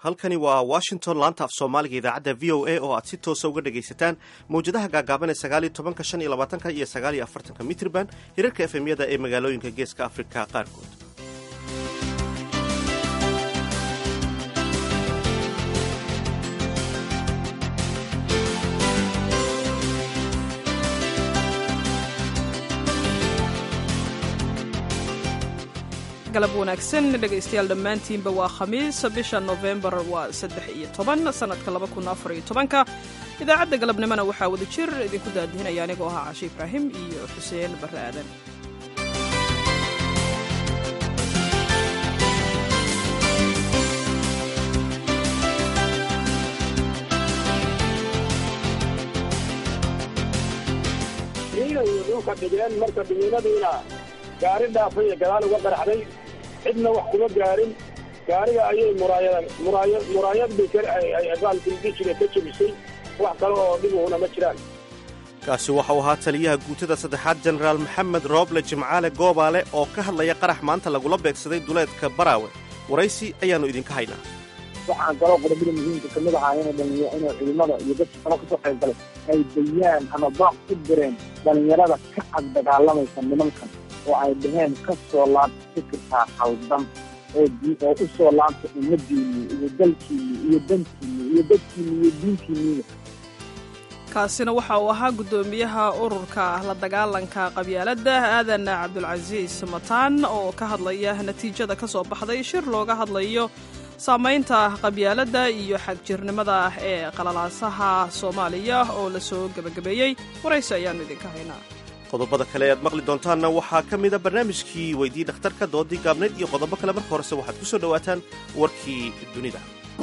halkani waa washington laanta af soomaaliga idaacadda v o a oo aad si toosa uga dhagaysataan mawjadaha gaagaaban ee sagaaliyo tobanka shan iyo labaatanka iyo sagaaliyo afartanka mitrban hirarka efemyada ee magaalooyinka geeska afrika qaarkood galab wanaagsan dhegaystayaal dhammaantiinba waa khamiis bisha nofembar waa saddex iyo toban sannadka laba kun afar iyo tobanka idaacadda galabnimona waxaa wada jir idinku daadihinaya anigoo ahaa cashe ibraahim iyo xuseen barre aadan ciiday dhulka dhigeen marka dhimiinadiina gaari dhaafay ee gadaal uga qaraxday cidna wax kuma gaarin gaariga ayay muraayad muraayad muraayad baalkildijire ka jebisay wax kale oo dhibuhuna ma jiraan kaasi waxau ahaa taliyaha guutada saddexaad jenaraal maxamed rooble jimcaale goobaale oo ka hadlaya qarax maanta lagula beegsaday duleedka baraawe waraysi ayaannu idinka haynaa waxaan kaloo qodobada muhiimka kamid ahaa inay dhalinya inay ciidamada iyo dadka kalo kasoo qayb galay ay bayaan ama baaq ku direen dhalinyarada ka cad dagaalamaysa nimankan oo ay dhaheen ka soo laabta fikirkaa khaldan oo oo u soo laabta ummadiinni iyo dalkiinni iyo dantiinni iyo dadkiinni iyo diintiinniina kaasina waxa uu ahaa guddoomiyaha ururka la dagaalanka qabyaaladda aadan cabdulcasiis mataan oo ka hadlaya natiijada ka soo baxday shir looga hadlayo saamaynta qabyaaladda iyo xagjirnimada ee qalalaasaha soomaaliya oo la soo gebagabeeyey waraysi ayaannu idinka haynaa qodobada kale aad maqli doontaanna waxaa ka mida barnaamijkii weydii dhakhtarka doodii gaabnayd iyo qodobo kale marka horese waxaad ku soo dhowaataan warkii dunida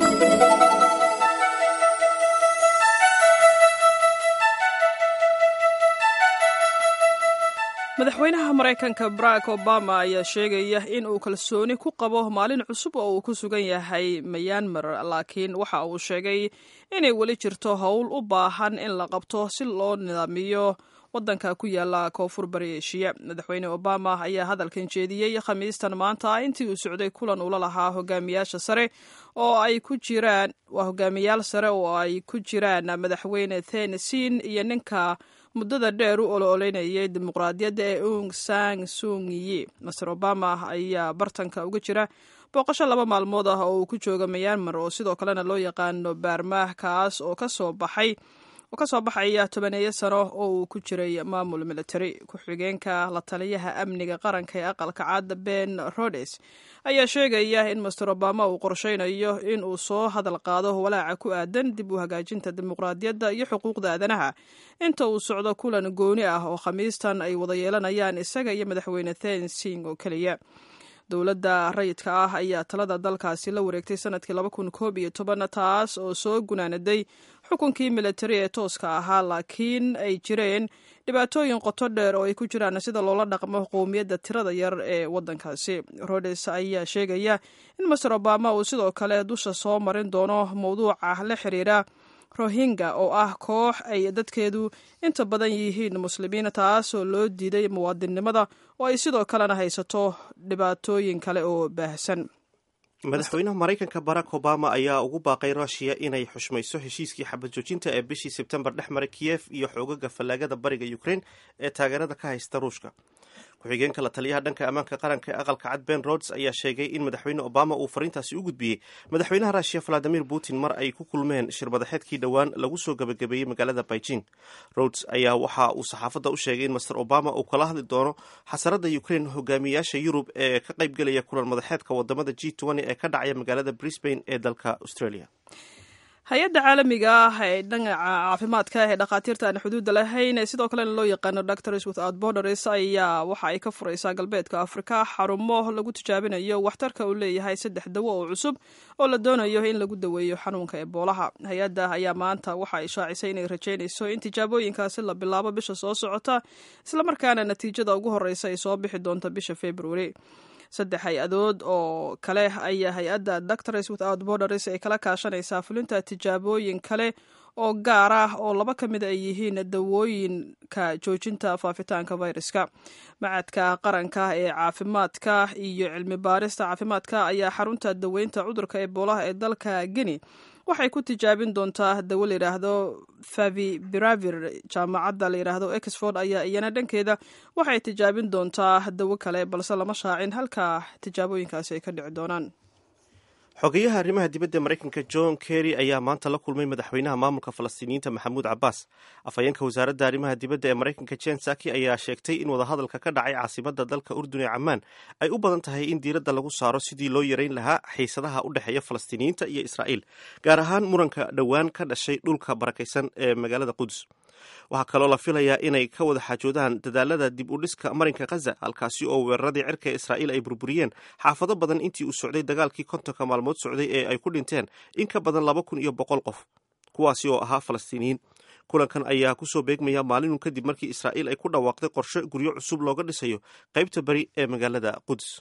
madaxweynaha maraykanka barack obama ayaa sheegaya in uu kalsooni ku qabo maalin cusub oo uu ku sugan yahay mayanmar laakiin waxa uu sheegay inay weli jirto howl u baahan in la qabto si loo nidaamiyo waddanka ku yaala koonfur bari eshiya madaxweyne obama ayaa hadalkan jeediyey khamiistan maanta intii uu socday kulan ula lahaa hogaamiyaasha sare oo ay ku jiraan waa hogaamiyaal sare oo ay ku jiraan madaxweyne thenesin iyo ninka muddada dheer u olo-oleynayay dimuqraadiyadda ee ung sang sungiyi master obama ayaa bartanka uga jira booqasho laba maalmood ah oo uu ku jooga mayanmar oo sidoo kalena loo yaqaano baarmaah kaas oo kasoo baxay oo ka soo baxaya tobaneeyo sano oo uu ku jiray maamul military ku-xigeenka la taliyaha amniga qaranka ee aqalka caada ben rodes ayaa sheegaya in master obama uu qorsheynayo in uu soo hadal qaado walaaca ku aadan dib u hagaajinta dimuqraadiyadda iyo xuquuqda aadanaha inta uu socdo kulan gooni ah oo khamiistan ay wada yeelanayaan isaga iyo madaxweyne thensing oo keliya dowladda rayidka ah ayaa talada dalkaasi la wareegtay sanadkii laba kun koob iyo toban taas oo soo gunaanaday xukunkii militari ee tooska ahaa laakiin ay jireen dhibaatooyin qoto dheer oo ay ku jiraan sida loola dhaqmo qowmiyadda tirada yar ee waddankaasi rodes ayaa sheegaya in master obama uu sidoo kale dusha soo marin doono mowduuca la xiriira rohingya oo ah koox ay dadkeedu inta badan yihiin muslimiin taasoo loo diiday muwaadinnimada oo ay sidoo kalena haysato dhibaatooyin kale oo baahsan madaxweynaha maraykanka barack obama ayaa ugu baaqay rushiya inay xushmayso heshiiskii xabad joojinta ee bishii sebtembar dhex maray kiyef iyo xoogaga fallaagada bariga ukraine ee taageerada ka haysta ruushka ku-xigeenka la taliyaha dhanka ammaanka qaranka ee aqalka cad ben rods ayaa sheegay in madaxweyne obama uu fariintaasi u gudbiyey madaxweynaha ruushiya valadimir putin mar ay ku kulmeen shirmadaxeedkii dhowaan lagu soo gabagabeeyey magaalada beijing rods ayaa waxa uu saxaafadda u sheegay in master obama uu kala hadli doono xasarada ukraine hogaamiyaasha yurub ee ka qaybgelaya kulan madaxeedka wadamada g ee ka dhacaya magaalada brisbane ee dalka australia hay-adda caalamiga ah ee dhinaca caafimaadka ee dhakhaatiirta aan xuduudda lahayn ee sidoo kalena loo yaqaano doctors without borders ayaa waxa ay ka furaysaa galbeedka afrika xarumo lagu tijaabinayo waxtarka uu leeyahay saddex dawo oo cusub oo la doonayo in lagu daweeyo xanuunka eboolaha hay-adda ayaa maanta waxa ay shaacisay inay rajaynayso in tijaabooyinkaasi la bilaabo bisha soo socota islamarkaana natiijada ugu horreysa ay soo bixi doonto bisha february saddex hay-adood oo kale ayaa hay-adda doctors without borders ay kala kaashanaysaa fulinta tijaabooyin kale oo gaar ah oo laba ka mid ay yihiin dawooyinka joojinta faafitaanka viruska macadka qaranka ee caafimaadka iyo cilmi baarista caafimaadka ayaa xarunta daweynta cudurka eboolaha ee dalka geni waxay ku tijaabin doontaa dawo layidhaahdo favibiravir jaamacadda layidhaahdo exford ayaa iyana dhankeeda waxay tijaabin doontaa dawo kale balse lama shaacin halka tijaabooyinkaasi ay ka dhici doonaan xogeyaha arrimaha dibadda ee maraykanka john kerry ayaa maanta la kulmay madaxweynaha maamulka falastiiniyiinta maxamuud cabbaas afhayeenka wasaaradda arrimaha dibadda ee maraykanka jen saki ayaa sheegtay in wadahadalka ka dhacay caasimadda dalka urdun ee camaan ay u badan tahay in diiradda lagu saaro sidii loo yareyn lahaa xiisadaha u dhexeeya falastiiniyiinta iyo israa'iil gaar ahaan muranka dhowaan ka dhashay dhulka barakaysan ee magaalada qudus waxaa kaloo la filayaa inay ka wada xaajoodaan dadaalada dib u dhiska marinka khaza halkaasi oo weeraradii cirka ee israa'iil ay burburiyeen xaafado badan intii uu socday dagaalkii kontonka maalmood socday ee ay ku dhinteen in ka badan laba kun iyo boqol qof kuwaasi oo ahaa falastiiniyiin kulankan ayaa kusoo beegmaya maalinun kadib markii israa'iil ay ku dhawaaqday qorshe guryo cusub looga dhisayo qaybta beri ee magaalada quds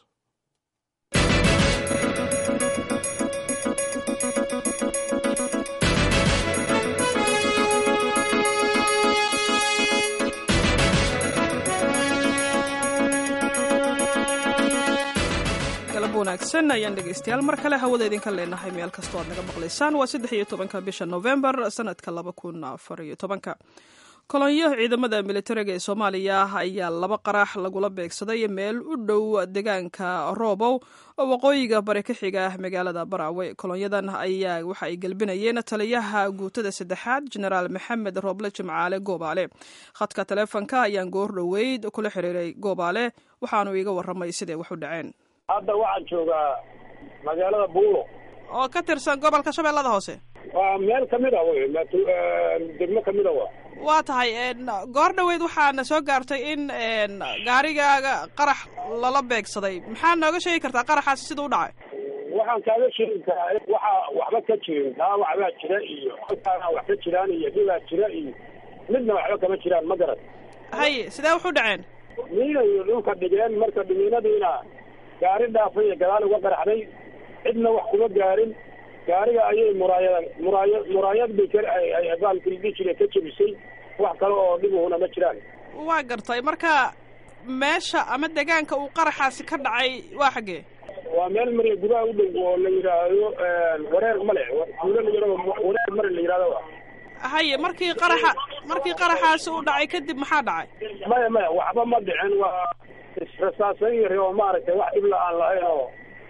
wanaagsan ayaan dhegeystayaal mar kale hawada idinka leenahay meel kastoo aad naga maqlaysaan waa saddex iyo tobanka bisha novembar sanadka laba kun afar iyo tobanka kolonyo ciidamada militariga ee soomaaliya ayaa laba qarax lagula beegsaday meel u dhow deegaanka roobow oo waqooyiga bari ka xiga magaalada baraawe kolonyadan ayaa waxa ay gelbinayeen taliyaha guutada saddexaad jenaraal maxamed rooble jimcaale goobaale khadka taleefonka ayaan goor dhoweyd kula xiriiray goobaale waxaanu iiga waramay siday wax u dhaceen hadda waxaan joogaa magaalada buulo oo ka tirsan gobolka shabeellada hoose waa meel kamid a wey degmo kamid a wa waa tahay goor dhoweyd waxaana soo gaartay in gaarigaaga qarax lala beegsaday maxaa nooga sheegi kartaa qaraxaasi sida u dhacay waxaan kaaga sheegi karaa waxa waxba ka jirin dhaawac baa jira iyo halkaana wax ka jiraan iyo dhibaa jira iyo midna waxba kama jiraan ma garan haye sidee wax u dhaceen miinay dhulka dhigeen marka dhimiinadiina gaari dhaafay iyo gadaal uga qaraxday cidna wax kuma gaarin gaariga ayay muraayad muraaya muraayad bay ka baalkii dhihi jire ka jebisay wax kale oo dhibuhuna ma jiraan waa gartay marka meesha ama deegaanka uu qaraxaasi ka dhacay waa xaggee waa meel mare gudaha u dhow oo la yidhaahdo wareer male tuulo la yidhahdo wareer mare la yidhahdo haye markii qaraxa markii qaraxaasi uu dhacay kadib maxaa dhacay maya maya waxba ma dhicin waa israsaasan yari oo maaragtay wax dhibla aan lahayn oo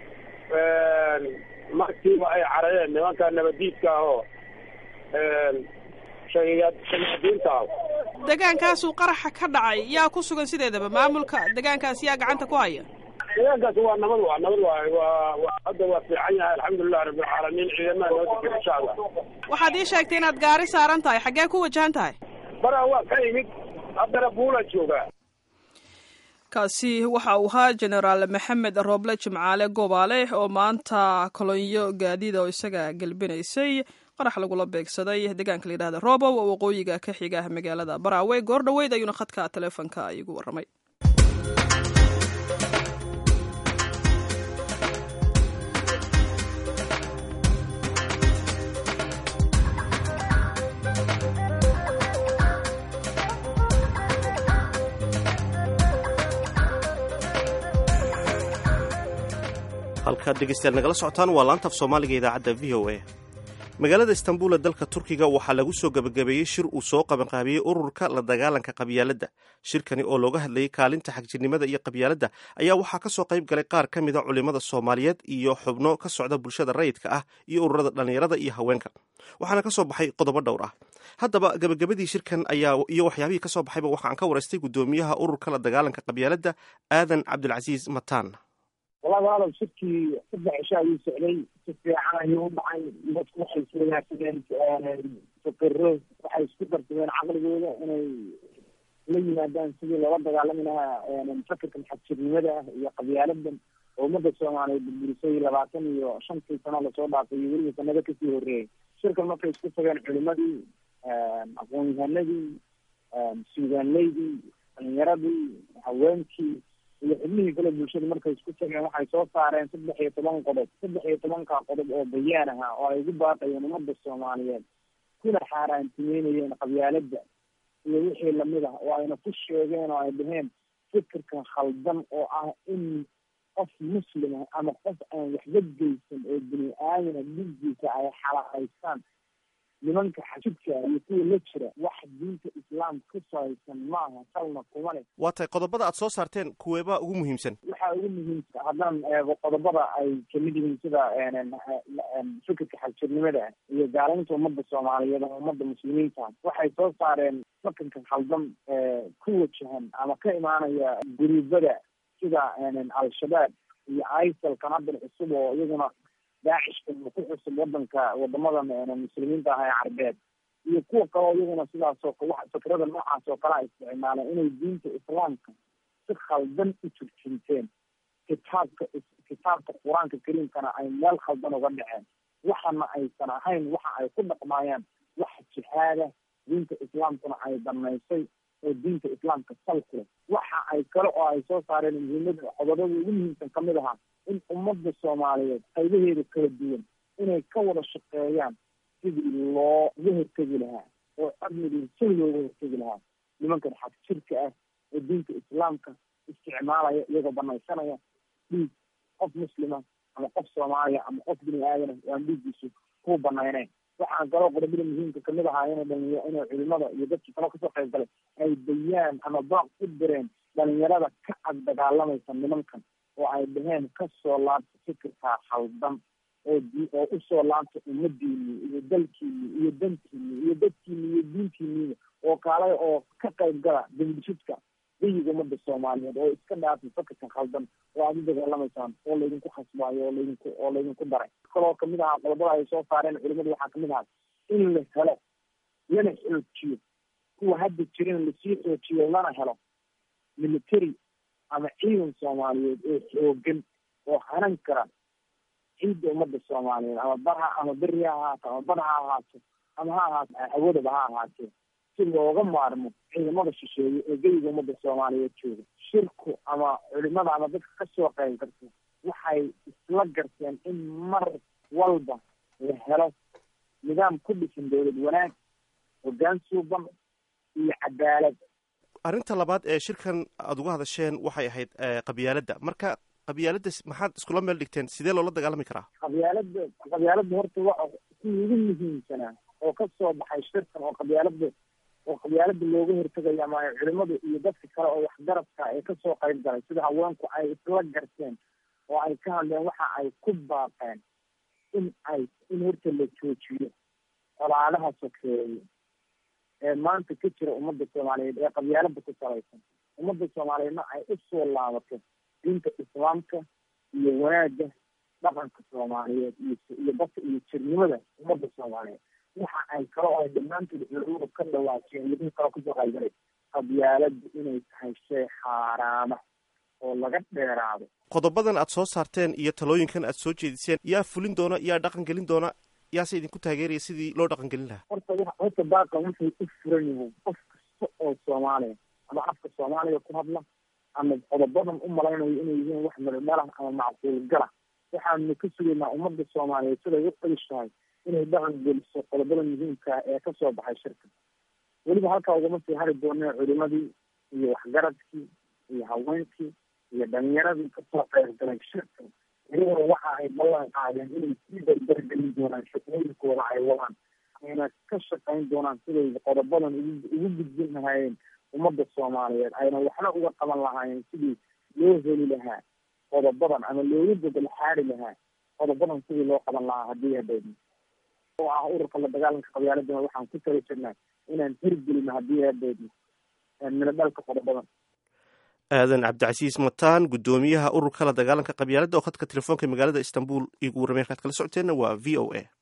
markiiba ay carayeen nimanka nabadiidka ah oo shayaadiinta ah deegaankaasuu qaraxa ka dhacay yaa ku sugan sideedaba maamulka deegaankaas yaa gacanta ku haya deegaankaas waa nabad waa nabad waay waa wa hadda waa fiican yahay alxamdulilah rabbilcaalamiin ciidamaha noo degan insha allah waxaad ii sheegtay inaad gaari saaran tahay xaggee ku wajahan tahay bara waa ka imid haddana buula joogaa kaasi waxa uu ahaa jenaraal maxamed rooble jimcaale goobaale oo maanta kolonyo gaadiida oo isaga gelbinaysay qarax lagula beegsaday deegaanka la yidhahda roobow oo waqooyiga ka xiga magaalada baraawe goor dhoweyd ayuuna khadka taleefonka igu warramay halkaad dhegeystayaal nagala socotaan waa laanta af soomaaliga idaacadda v o a magaalada istanbul ee dalka turkiga waxaa lagu soo gebagabeeyey shir uu soo qabanqaabiyey ururka la dagaalanka qabyaaladda shirkani oo looga hadlayay kaalinta xagjirnimada iyo qabyaaladda ayaa waxaa ka soo qayb galay qaar ka mida culimmada soomaaliyeed iyo xubno ka socda bulshada rayidka ah iyo ururada dhallinyarada iyo haweenka waxaana ka soo baxay qodobo dhowr ah haddaba gebagabadii shirkan ayaa iyo waxyaabihii ka soo baxayba waxaan ka waraystay guddoomiyaha ururka la dagaalanka qabyaaladda aadan cabdilcasiis mataan walahi walaalow shirkii saddex cisho ayuu socday si fiican ayuu u dhacay dadku waxay iswadaagsadeen fikiro waxay isku darsadeen caqligooda inay la yimaadaan sidii loola dagaalami lahaa mufakerkan xagjirnimada ah iyo qabyaaladan oo ummadda soomaaliyeed burburisay labaatan iyo shantii sano lasoo dhaafay iyo weliba sanado kasii horreeyay shirkan markay isku tageen culimadii aqoon-yahanadii suugaanleydii dhalinyaradii haweenkii iyo xubnihii kale bulshada markay isku tageen waxay soo saareen saddex iyo toban qodob saddex iyo tobanka qodob oo bayaan aha oo ay ugu baaqayeen ummadda soomaaliyeed kuna xaaraantimeynayeen qabyaaladda iyo wixii lamid ah oo ayna ku sheegeen oo ay dhaheen fikirka khaldan oo ah in qof muslima ama qof aan waxba geysan oo bini aadana dhigiisa ay xalaalaystaan nimanka xajidka iyo kuwa la jira wax diinta islaamka ka sahaysan maaha salna kuma leh waa tahay qodobada aad soo saarteen kuweebaa ugu muhiimsan waxaa ugu muhiimsan haddaan eego qodobada ay kamid yihiin sida fikirka xagjirnimada iyo gaalaynta ummadda soomaaliyeed ama ummadda muslimiinta waxay soo saareen fikirka khaldan ku wajahan ama ka imaanaya guruubada sida al-shabaab iyo isalkan haddan cusub oo iyaguna daacishka ku cusub wadanka wadamada muslimiinta ah ee carbeed iyo kuwa kaleo iyaguna sidaasoo fikrada noocaas oo kale a isticmaaleen inay diinta islaamka si khaldan u turjinteen kitaabka kitaabka qur-aanka kariimkana ay meel khaldan uga dhaceen waxana aysan ahayn waxa ay ku dhaqmaayaan wax jihaada diinta islaamkuna ay danaysay oo diinta islaamka sal ku leh waxa ay kale oo ay soo saareen muhiimada qodobada ugu muhiimsan kamid ahaa in ummadda soomaaliyeed qaybaheeda kala duwan inay ka wada shaqeeyaan sidii looga hortegi lahaa oo amnigii si looga hortegi lahaa nimankan xag jirka ah oo diinta islaamka isticmaalaya iyagoo banaysanaya dhiig qof muslima ama qof soomaaliya ama qof bini aadana waan dhiiggiisu ku banayneyn waxaan kaloo qodobada muhiimka kamid ahaa inay dhalinya inay culimada iyo dadkii kaloo kasoo qayb galay ay bayaan ama baaq u direen dhalinyarada ka ag dagaalamaysa nimankan oo ay dhaheen kasoo laabta fikirkaa khaldan oo oo usoo laabta ummadiini iyo dalkiini iyo dantiini iyo dadkiini iyo diintiiniiba oo kaalay oo ka qayb gala dambishidka dayiga ummadda soomaaliyeed oo iska dhaafay fikirka khaldan oo aada u dagaalamaysaan oo laydinku khasbaayo oo laydinku oo laydinku daray kaloo kamid ahaa qodobada ay soo saareen culimadu waxaa kamid ahaa in la helo lana xoojiyo kuwa hadda jirin lasii xoojiyo lana helo military ama ciidan soomaaliyeed oo xoogan oo hanan kara ciidda ummadda soomaaliyeed ama barha ama beri ha ahaato ama bar ha ahaato ama ha ahaato hawadaba ha ahaatee si looga maarmo ciidamada shisheeye ee geyga ummadda soomaaliyeed jooga shirku ama culimada ama dadka kasoo qayb garta waxay isla garteen in mar walba la helo nidaam ku dhisan dowlad wanaag hoggaan suuban iyo cadaalad arrinta labaad ee shirkan aada uga hadasheen waxay ahayd qabyaaladda marka qabyaaladda maxaad iskula meel dhigteen sidee loola dagaalami karaa qabyaalada qabyaaladda horta waa kuwii ugu muhiimsanaa oo kasoo baxay shirkan oo qabyaalada oo qabyaalada looga hortegaya ama culimadu iyo dadka kale oo waxgaradka ee kasoo qayb galay sida haweenku ay isla garteen oo ay ka hadleen waxa ay ku baaqeen in ay in horta la joojiyo colaadaha sokeeye ee maanta ka jira ummadda soomaaliyeed ee qabyaalada ku salaysan ummadda soomaaliyeedna ay usoo laabato diinta islaamka iyo wanaagga dhaqanka soomaaliyeed iyo iyo dadka iyo jirnimada ummadda soomaaliyeed waxa ay kale oo ay dhammaantood culimadu ka dhawaajeen iyo dad kaloo kasoo qaybgalay qabyaaladu inay tahay shay xaaraama oo laga dheeraado qodobadan aad soo saarteen iyo talooyinkan aad soo jeediseen yaa fulin doona yaa dhaqan gelin doona yaase idinku taageeraya sidii loo dhaqan gelin lahaa horta w horta baaqan wuxuu u furan yahay qof kasta oo soomaaliya ama afka soomaaliya ku hadla ama qodobadan u malaynayo inay yihiin wax meldhalah ama macquul gala waxaanu ka sugaynaa ummadda soomaaliyeed siday u qadish tahay inay dhaqan geliso qodobada muhiimka ee kasoo baxay shirka weliba halkaa ugama sii hari doonee culimadii iyo waxgaradkii iyo haweenkii iyo dhalinyaradii kasoo qayb galay shirka iyaguna waxa ay ballan qaadeen inay sii dardargelin doonaan shaqooyinkooda ay wadaan ayna ka shaqayn doonaan siday qodobadan ugu gudbin lahaayeen ummadda soomaaliyeed ayna waxna uga qaban lahaayeen sidii loo heli lahaa qodobadan ama looga gobol xaari lahaa qodobadan sidii loo qaban lahaa haddii hadeedna oo ah ururka la dagaalanka qabyaaladana waxaan ku tala jirnaa inaan hirgelino haddii hadeedna mina dhalka qodobadan aadan cabdicasiis mataan guddoomiyaha ururka la dagaalanka qabyaaladda oo khadka telefoonka magaalada istanbul igu warramay halkaad kala socoteenna waa v o a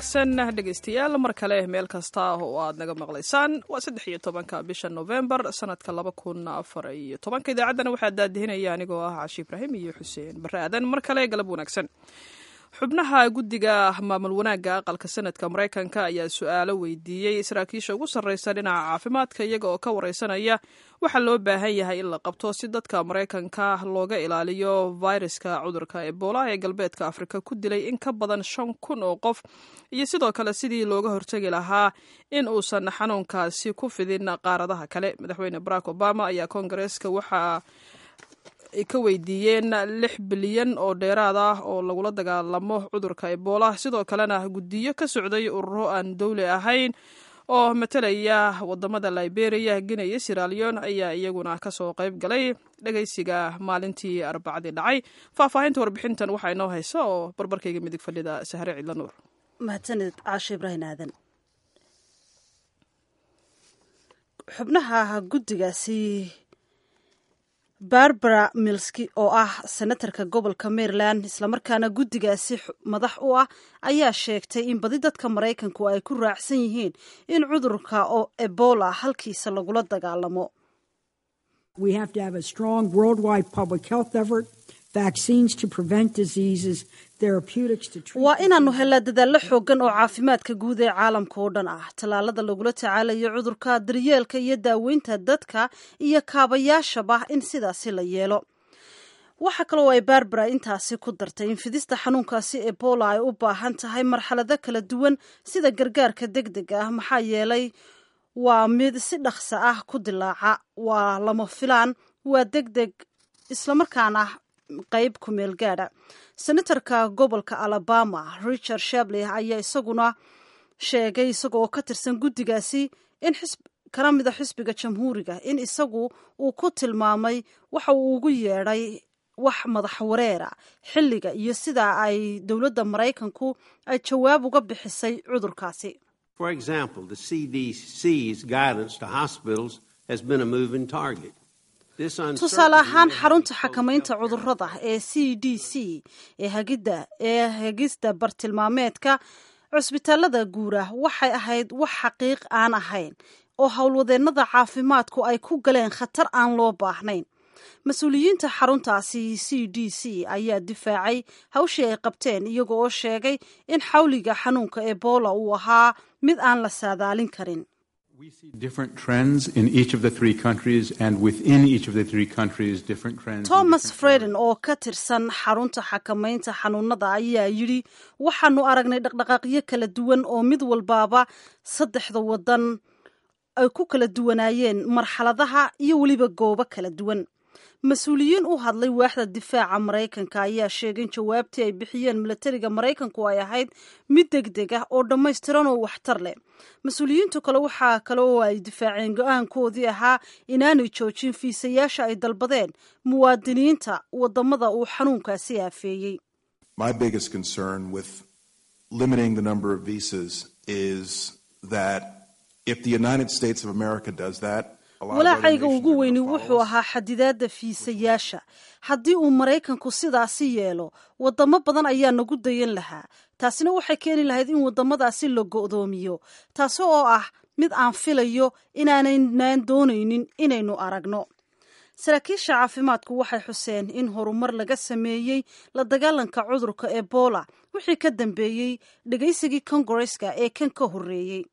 wanaagsan dhegaystayaal mar kale meel kasta oo aad naga maqlaysaan waa saddex iyo tobanka bisha novembar sanadka laba kun afar iyo tobanka idaacaddana waxaa daadihinaya anigoo ah cashi ibraahim iyo xuseen bare aadan mar kale galab wanaagsan xubnaha guddiga maamul wanaagga aqalka sanadka maraykanka ayaa su-aalo weydiiyey saraakiisha ugu sarreysa dhinaca caafimaadka iyaga oo ka wareysanaya waxaa loo baahan yahay in la qabto si dadka maraykanka looga ilaaliyo fayraska cudurka ebola ee galbeedka afrika ku dilay in ka badan shan kun oo qof iyo sidoo kale sidii looga hortegi lahaa in uusan xanuunkaasi ku fidin qaaradaha kale madaxweyne barack obama ayaa koongareeska waxaa ay ka weydiiyeen lix bilyan oo dheeraad ah oo lagula dagaalamo cudurka ebola sidoo kalena guddiyo ka socday ururo aan dowli ahayn oo matalaya wadamada liberia guinea iyo siralion ayaa iyaguna kasoo qayb galay dhegeysiga maalintii arbacadii dhacay faahfaahinta warbixintan waxaa inoo haysa oo barbarkayga midig fadhida sahre cidla nuur mahadsanid caasho ibraahim aadan xubnaha guddigaasi barbara milski oo ah senatarka gobolka maryland islamarkaana guddigaasi madax u ah ayaa sheegtay in badi dadka maraykanku ay ku raacsan yihiin in cudurka oo ebola halkiisa lagula dagaalamo waa inaannu helaa dadaallo xoogan oo caafimaadka guud ee caalamka oo dhan ah tallaalada lagula tacaalayo cudurka daryeelka iyo daaweynta dadka iyo kaabayaashaba in sidaasi la yeelo waxaa kaloo ay barbara intaasi ku dartay in fidista xanuunkaasi ebola ay u baahan tahay marxalado kala duwan sida gargaarka deg deg ah maxaa yeelay waa mid si dhaqso ah ku dilaaca waa lama filaan waa deg deg islamarkaana qayb ku meel gaadha senatarka gobolka alabama richard shabley ayaa isaguna sheegay isagoo ka tirsan guddigaasi in kana mida xisbiga jamhuuriga in isagu uu ku tilmaamay waxa uu ugu yeedhay wax madax wareera xilliga iyo sida ay dowladda maraykanku ay jawaab uga bixisay cudurkaasi tusaale ahaan xarunta xakamaynta cudurada ee c d c ee hagida ee hagista bartilmaameedka cusbitaalada guura waxay ahayd wax xaqiiq aan ahayn oo howlwadeennada caafimaadku ay ku galeen khatar aan loo baahnayn mas-uuliyiinta xaruntaasi c d c ayaa difaacay hawshii ay qabteen iyaga oo sheegay in xawliga xanuunka ebola uu ahaa mid aan la saadaalin karin thomas freden oo ka tirsan xarunta xakamaynta xanuunada ayaa yidhi waxaanu aragnay dhaqdhaqaaqyo kala duwan oo mid walbaaba saddexda wadan ay ku kala duwanaayeen marxaladaha iyo weliba goobo kala duwan mas-uuliyiin u hadlay waaxda difaaca maraykanka ayaa sheegay in jawaabtii ay bixiyeen milatariga maraykanku ay ahayd mid deg deg ah oo dhammaystiran oo waxtar leh mas-uuliyiintu kale waxaa kale oo ay difaaceen go-aankoodii ahaa inaanay joojin fiisayaasha ay dalbadeen muwaadiniinta wadamada uu xanuunkaasi aafeeyey walaacayga ugu weyni wuxuu ahaa xadidaadda fiisayaasha haddii uu maraykanku sidaasi yeelo wadamo badan ayaa nagu dayan lahaa taasina waxay keeni lahayd in wadamadaasi la go'doomiyo taasi oo ah mid aan filayo inaanaynaan doonaynin inaynu aragno saraakiisha caafimaadku waxay xuseen in horumar laga sameeyey la dagaalanka cudurka ebola wixii ka dambeeyey dhegaysigii kongareska ee kan ka horreeyey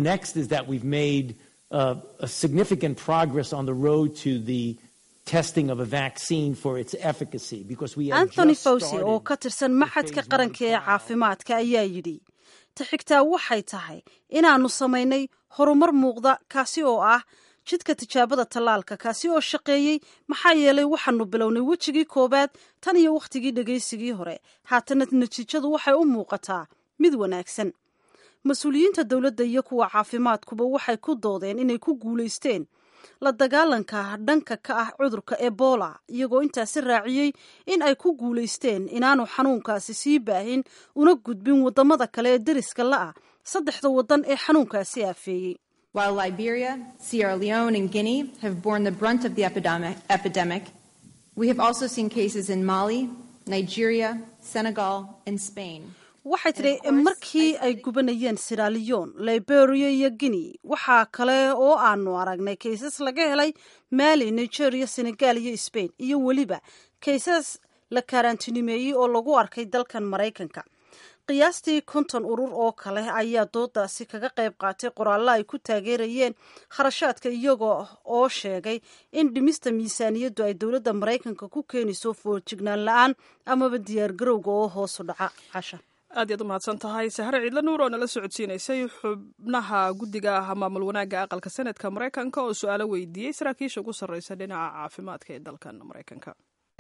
Uh, a significant progress on the road to the testing of a vaccine for its efficacy because we have anthony just fawci started oo ka tirsan maxadka qaranka ee caafimaadka ayaa yidhi ta xigtaa waxay tahay inaannu samaynay horumar muuqda kaasi oo ah jidka tijaabada tallaalka kaasi oo shaqeeyey maxaa yeelay waxaanu bilownay wejigii koowaad tan iyo wakhtigii dhegaysigii hore haatana natiijadu waxay u muuqataa mid wanaagsan mas-uuliyiinta dowladda iyo kuwa caafimaadkuba waxay ku doodeen inay ku guulaysteen la dagaalanka dhanka ka ah cudurka ebola iyagoo intaasi raaciyey in ay ku guulaysteen inaanu xanuunkaasi sii baahin una gudbin wadamada kale ee deriska la-ah saddexda wadan ee xanuunkaasi aafeeyey While Liberia, Sierra Leone, and Guinea have borne the brunt of the epidemic, epidemic, we have also seen cases in Mali, Nigeria, Senegal, and Spain. waxay tidhi markii ay gubanayeen siraliyon liberia iyo guinea waxaa kale oo aanu aragnay kaysas laga helay mali nigeria senegal iyo spain iyo weliba kaysas la kaaraantinimeeyey oo lagu arkay dalkan maraykanka qiyaastii konton urur oo kale ayaa doodaasi kaga qayb qaatay qoraallo ay ku taageerayeen kharashaadka iyagoo oo sheegay in dhimista miisaaniyaddu ay dowladda maraykanka ku keenayso foorjignaan la-aan amaba diyaargarowga oo hoosu dhaca casha aad iyaad u mahadsan tahay sahre ciidla nuur oo nala socodsiinaysay xubnaha guddiga maamul wanaagga aqalka senadka maraykanka oo su-aalo weydiiyey saraakiisha ugu sarreysa dhinaca caafimaadka ee dalkan maraykanka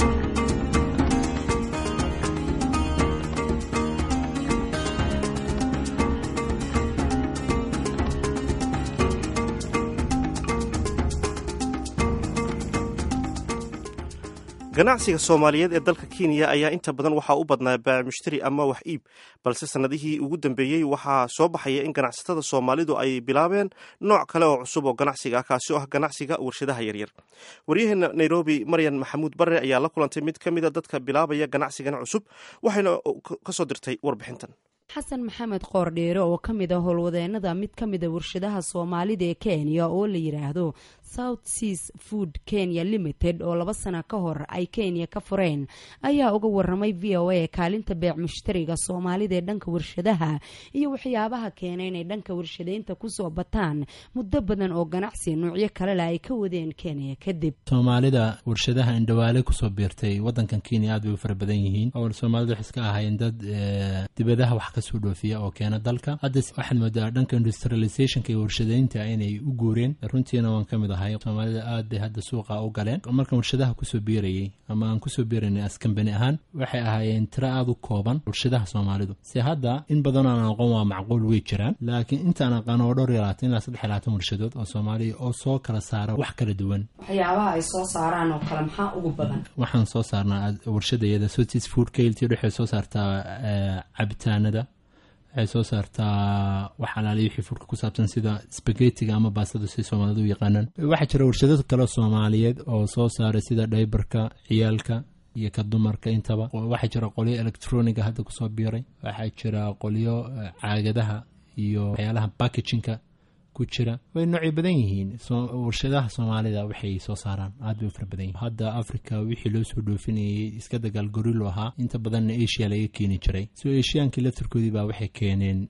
ganacsiga soomaaliyeed ee dalka kenya ayaa inta badan waxaa u badnaa baac mushtari ama wax iib balse sannadihii ugu dambeeyey waxaa soo baxaya in ganacsatada soomaalidu ay bilaabeen nooc kale oo cusub oo ganacsiga ah kaasi oo ah ganacsiga warshadaha yaryar waryaheena nairobi maryan maxamuud barre ayaa la kulantay mid ka mida dadka bilaabaya ganacsigan cusub waxayna kasoo dirtay warbixintan xasan maxamed qoordheere oo ka mid a howlwadeenada mid ka mida warshadaha soomaalida ee kenya oo la yidhaahdo south seas food kenya limited oo laba sana ka hor ay kenya ka fureen ayaa uga waramay v o a kaalinta beec mushtariga soomaalida ee dhanka warshadaha iyo waxyaabaha keena inay dhanka warshadeynta kusoo bataan muddo badan oo ganacsi nuucyo kalele ay ka wadeen kenya kadib soomaalida warshadaha indhawaale kusoo biirtay wadankan kenya aad bay u fara badan yihiin oo soomaalida waxay iska ahaayeen dad dibadaha wax kasoo dhoofiya oo keena dalka hadda waxaad moodaa dhanka industrializationka iyo warshadeynta inay u guureen runtiina waan ka mid ahay soomaalida aad bay hadda suuqa u galeen markaan warshadaha kusoo biirayay ama aan kusoo biiraynay askambani ahaan waxay ahaayeen tiro aada u kooban warshadaha soomaalidu se hadda in badan aan aqoon waa macquul way jiraan laakiin intaan aqaan oo dhowr iyo labaatan ilaa saddex iyo labaatan warshadood oo soomaaliya oo soo kala saara wax kala duwan waxyaabaha ay soo saaraan oo kale maxaa ugu badan waxaan soo saarnaa warshadayada sotis food kailti waxay soo saartaa cabitaanada waxay soo saartaa wax alaali wixii furka ku saabsan sida spagetiga ama baastada si soomaalidu u yaqaanaan waxaa jira warshado kale soomaaliyeed oo soo saaray sida dhaybarka ciyaalka iyo ka dumarka intaba waxaa jira qolyo electroniga hadda kusoo biiray waxaa jira qolyo caagadaha iyo waxyaalaha backajinka ku jira way noocay badan yihiin warshadaha soomaalida waxay soo saaraan aad bay u fara badan yihin hadda africa wixii loo soo dhoofinayay iska dagaal gorilo ahaa inta badanna asia laga keeni jiray so asiaankii laftarkoodii baa waxay keeneen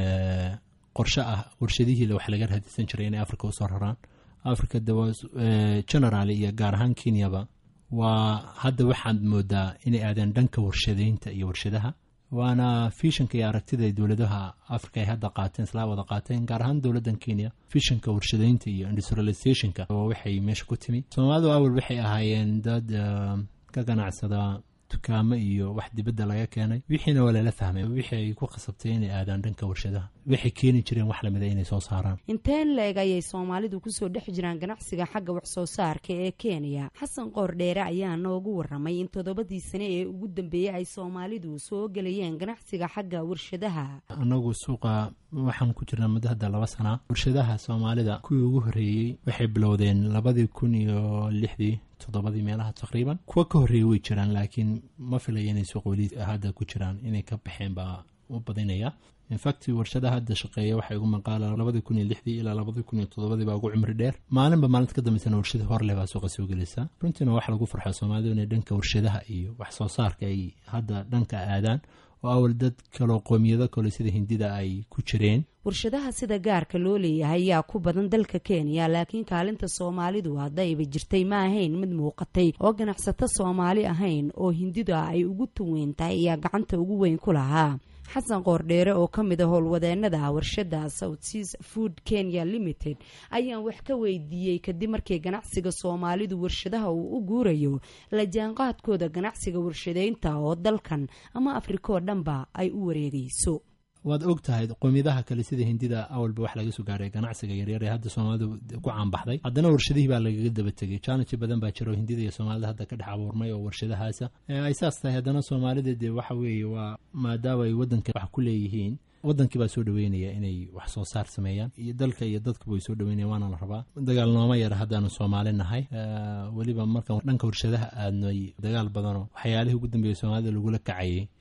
qorshe ah warshadihii wax laga raadisan jiray inay africa usoo raraan africa general iyo gaar ahaan kenyaba waa hadda waxaad moodaa inay aadeen dhanka warshadeynta iyo warshadaha waana fishanka iyo aragtida dowladaha africa ay hadda qaateen islaa wada qaateen gaar ahaan dowladdan kenya fishanka warshadeynta iyo industrializationka oo waxay meesha ku timi soomaalidu awal waxay ahaayeen dad ka ganacsada dukaamo iyo wax dibadda laga keenay wixiina waa lala fahmay wixii ay ku khasabtay inay aadaan dhanka warshadaha waxay keeni jireen wax lamida inay soo saaraan inteen la-eg ayay soomaalidu kusoo dhex jiraan ganacsiga xagga wax soo saarka ee kenya xasan qoordheere ayaa noogu waramay in toddobadii sane ee ugu dambeeyey ay soomaalidu soo gelayeen ganacsiga xagga warshadaha anagu suuqa waxaan ku jirnaa muddo hadda laba sana warshadaha soomaalida kuwii ugu horreeyey waxay bilowdeen labadii kun iyo lixdii toddobadii meelaha taqriiban kuwa ka horreeyey way jiraan laakiin ma filaya inay suuq weli hadda ku jiraan inay ka baxeen baa u badinaya infact warshadaha hadda shaqeeya waxay ugu maqaala labadii kun iyo lixdii ilaa labadii kun iyo toddobadii baa ugu cumri dheer maalinba maalinta ka dambeysana warshada horleh baa suuqa soo gelaysa runtiina waxa lagu farxo soomaalidu inay dhanka warshadaha iyo wax soo saarka ay hadda dhanka aadaan oo awal dad kaloo qoomiyado kale sida hindida ay ku jireen warshadaha sida gaarka loo leeyahay yaa ku badan dalka kenya laakiin kaalinta soomaalidu haddayba jirtay ma ahayn mid muuqatay oo ganacsato soomaali ahayn oo hindida ay ugu tuweyntahay ayaa gacanta ugu weyn ku lahaa xasan qoordheere oo ka mid a howlwadeenada warshada south seas food kenya limited ayaan wax ka weydiiyey kadib markii ganacsiga soomaalidu warshadaha uu u guurayo la jaanqaadkooda ganacsiga warshadeynta oo dalkan ama afrika oo dhanba ay u wareegayso waad og tahay qoomiyadaha kale sida hindida awalba wax laga soo gaaray ganacsiga yaryar ee hadda soomaalidu ku caanbaxday haddana warshadihii baa lagaga daba tegay challenge badan baa jira oo hindida iyo soomaalida hadda ka dhex abuurmay oo warshadahaasa ay saas tahay haddana soomaalida dee waxa weeye waa maadaama ay waddanka wax ku leeyihiin wadankii baa soo dhaweynaya inay wax soo saar sameeyaan iyo dalka iyo dadkuba way soo dhaweynaya waana la rabaa dagaal nooma yara haddaanu soomaali nahay weliba markaan dhanka warshadaha aadnay dagaal badanoo waxyaalihii ugu dambeeyay soomaalida lagula kacayay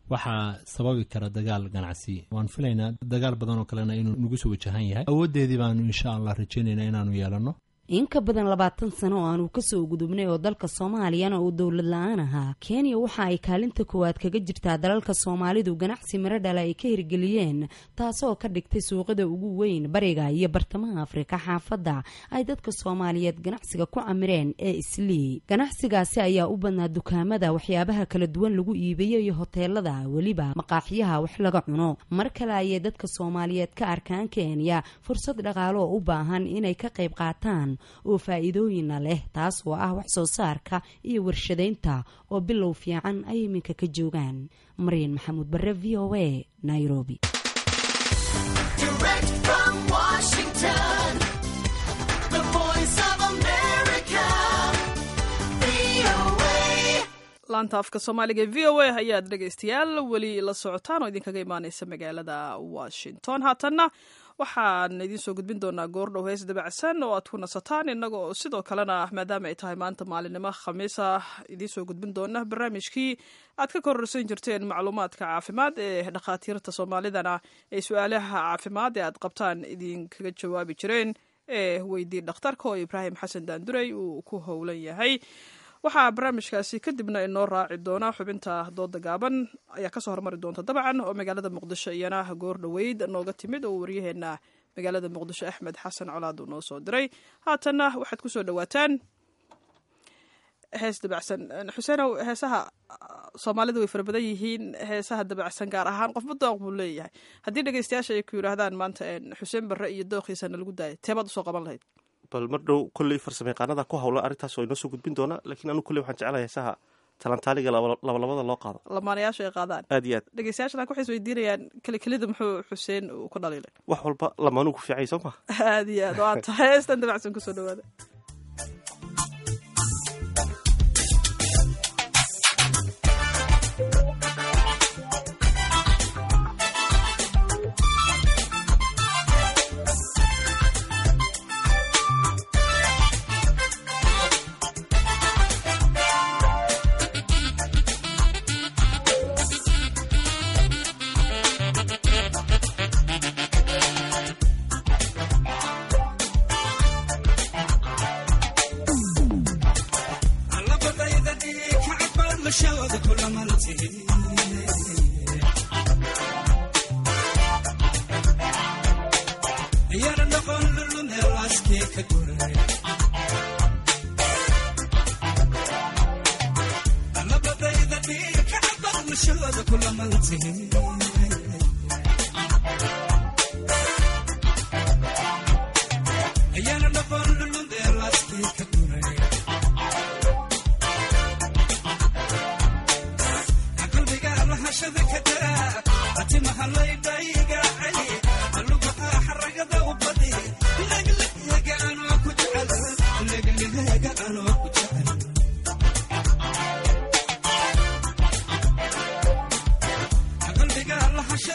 waxaa sababi kara dagaal ganacsi waan filaynaa dagaal badan oo kalena inuu nagu soo wajahan yahay awooddeedii baanu insha allah rajaynaynaa inaanu yeelanno in ka badan labaatan sano oo aanu kasoo gudubnay oo dalka soomaaliyana uu dowlad la-aan ahaa kenya waxa ay kaalinta koowaad kaga jirtaa dalalka soomaalidu ganacsi miro dhala ay ka hirgeliyeen taasoo ka dhigtay suuqada ugu weyn bariga iyo bartamaha afrika xaafadda ay dadka soomaaliyeed ganacsiga ku camireen ee islii ganacsigaasi ayaa u badnaa dukaamada waxyaabaha kala duwan lagu iibiyo iyo hoteelada weliba maqaaxiyaha wax laga cuno mar kale ayay dadka soomaaliyeed ka arkaan kenya fursad dhaqaalo oo u baahan inay ka qayb qaataan oo faa-iidooyina leh taas oo ah wax soo saarka iyo warshadaynta oo bilow fiican ay iminka ka joogaan maryan maxamuud bare v o a nairobi laanta afka soomaaliga e v o a ayaad dhegaystayaal weli la socotaan oo idinkaga imaaneysa magaalada washington haatanna waxaan idiin soo gudbin doonaa goordhow hees dabacsan oo aad ku nasataan innaga oo sidoo kalena maadaama ay tahay maanta maalinimo khamiisa idiin soo gudbin doona barnaamijkii aad ka kororsan jirteen macluumaadka caafimaad ee dhakhaatiirta soomaalidana ee su-aalaha caafimaad ee aad qabtaan idinkaga jawaabi jireen ee weydii dhakhtarka oo ibraahim xasan daanduray uu ku howlan yahay waxaa barnaamijkaasi kadibna inoo raaci doona xubinta dooda gaaban ayaa kasoo hormari doonta dabcan oo magaalada muqdisho iyana goor dhoweyd nooga timid oo waryaheena magaalada muqdisho axmed xasan colaad uu noo soo diray haatanna waxaad kusoo dhawaataan hees dabacsan xuseenow heesaha soomaalida way fara badan yihiin heesaha dabacsan gaar ahaan qofba dooq buu leeyahay haddii dhegeystayaasha ay ku yidhaahdaan maanta xuseen barre iyo dooqiisana lagu daayay teebaad usoo qaban lahayd bal mar dhow kolley farsamo yaqaanada ku hawlan arrintaas oo inoo soo gudbin doona laakiin anu kolley waxaan jeclahay heesaha talantaaliga labalabada loo qaado lamaanayaasha ay qaadaan aad iyo aad dhegeystayaashana waxay isweydiinayaan kelikelida muxuu xuseen uu ku dhaliilay wax walba lamaanuu ku fiicay soo ma aad iyo aad waa tahay heestan dabacsan kusoo dhawaada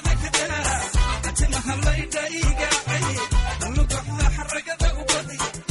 Atimahalayda iga ay lugaha xaragada u badi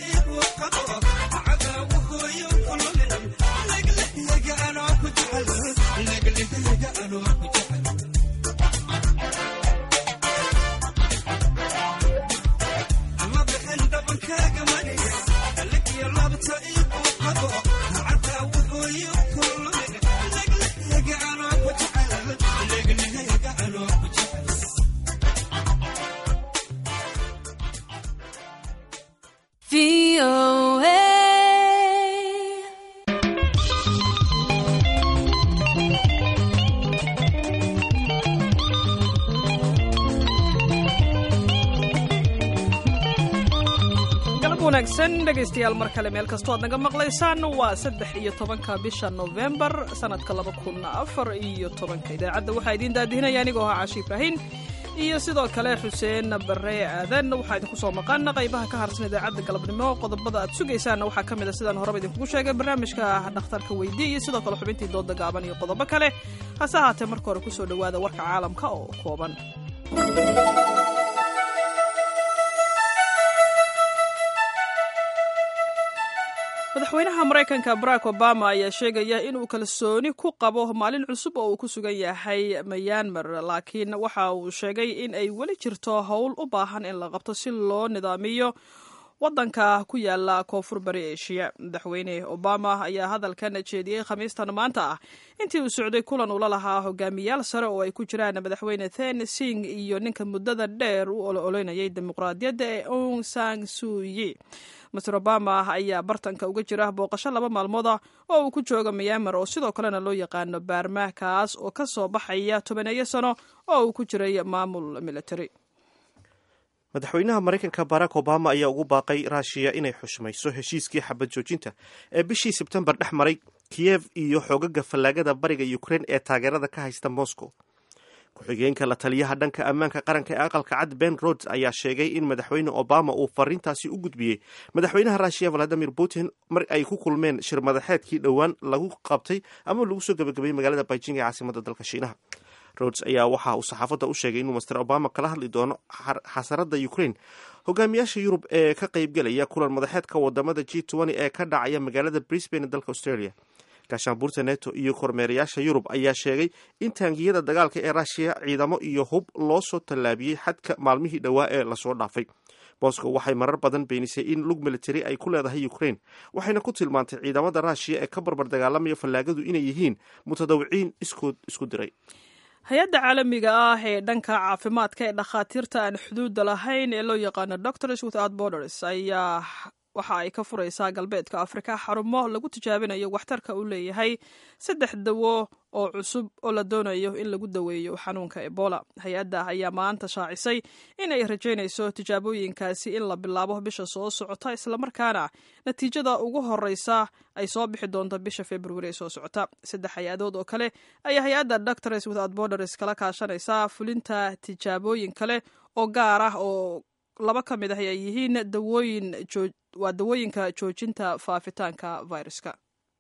wanaagsan dhegaystayaal mar kale meel kastoo aad naga maqlaysaan waa saddex iyo tobanka bisha novembar sanadka laba kun afar iyo tobanka idaacadda waxaa idiin daadihinaya anigoo ahaa caashi ibraahin iyo sidoo kale xuseen bare aadan waxaa idinku soo maqan qaybaha ka harsan idaacadda galabnimo qodobada aad sugaysaanna waxaa ka mid a sidaan horeba idinkugu sheegay barnaamijka dhakhtarka weydii iyo sidoo kale xubintii dooda gaaban iyo qodobo kale hase ahaatee marka hore kusoo dhowaada warka caalamka oo kooban madaxweynaha maraykanka barack obama ayaa sheegaya inuu kalsooni ku qabo maalin cusub oo uu ku sugan yahay mayanmar laakiin waxa uu sheegay in ay weli jirto howl u baahan in la qabto si loo nidaamiyo wadanka ku yaala koonfur bari eshiya madaxweyne obama ayaa hadalkan jeediyey khamiistan maanta ah intii uu socday kulan ula lahaa hogaamiyaal sare oo ay ku jiraan madaxweyne then sing iyo ninka muddada dheer u ololeynayay dimuqraadiyadda ee ong sang suyi master obama ayaa bartanka uga jira booqasho laba maalmooda oo uu ku jooga myanmar oo sidoo kalena loo yaqaano baarma kaas oo ka soo baxaya tobaneeyo sano oo uu ku jiray maamul military madaxweynaha maraykanka barack obama ayaa ugu baaqay raashiya inay xushmayso heshiiskii xabad joojinta ee bishii sebtembar dhex maray kiyev iyo xoogaga fallaagada bariga ukraine ee taageerada ka haysta moscow ku-xigeenka la taliyaha dhanka ammaanka qaranka ee aqalka cad ben rods ayaa sheegay in madaxweyne obama uu fariintaasi u gudbiyey madaxweynaha ruushiya valadimir putin mar ay ku kulmeen shir madaxeedkii dhowaan lagu qabtay ama lagu soo gebagabayey magaalada beijing ee caasimada dalka shiinaha rods ayaa waxa uu saxaafadda u sheegay inuu master obama kala hadli doono xasarada ukraine hogaamiyaasha yurub ee ka qaybgelaya kulan madaxeedka wadamada g ee ka dhacaya magaalada brisbane ee dalka australia gaashaanbuurta neto iyo kormeerayaasha yurub ayaa sheegay in taangiyada dagaalka ee ruushiya ciidamo iyo hub loo soo tallaabiyey xadka maalmihii dhowaa ee lasoo dhaafay moscow waxay marar badan beenisay in lug military ay ku leedahay ukraine waxayna ku tilmaantay ciidamada ruushiya ee ka barbar dagaalamaya fallaagadu inay yihiin mutadawiciin iskood isku diray hay-adda caalamiga ah ee dhanka caafimaadka ee dhakhaatiirta aan xuduudda lahayn ee loo yaqaano doctors without borders ayaa waxa ay ka furaysaa galbeedka afrika xarumo lagu tijaabinayo waxtarka uu leeyahay saddex dawo oo cusub oo la doonayo in lagu daweeyo xanuunka ebola hay-adda ayaa maanta shaacisay in ay rajaynayso tijaabooyinkaasi in la bilaabo bisha soo socota islamarkaana natiijada ugu horeysa ay soo bixi doonto bisha februari ee soo socota saddex hay-adood oo kale ayaa hay-adda doctors without borders kala kaashanaysaa fulinta tijaabooyin kale oo gaar ah oo laba ka mid ah ay yihiin dawooyin waa dawooyinka joojinta faafitaanka viruska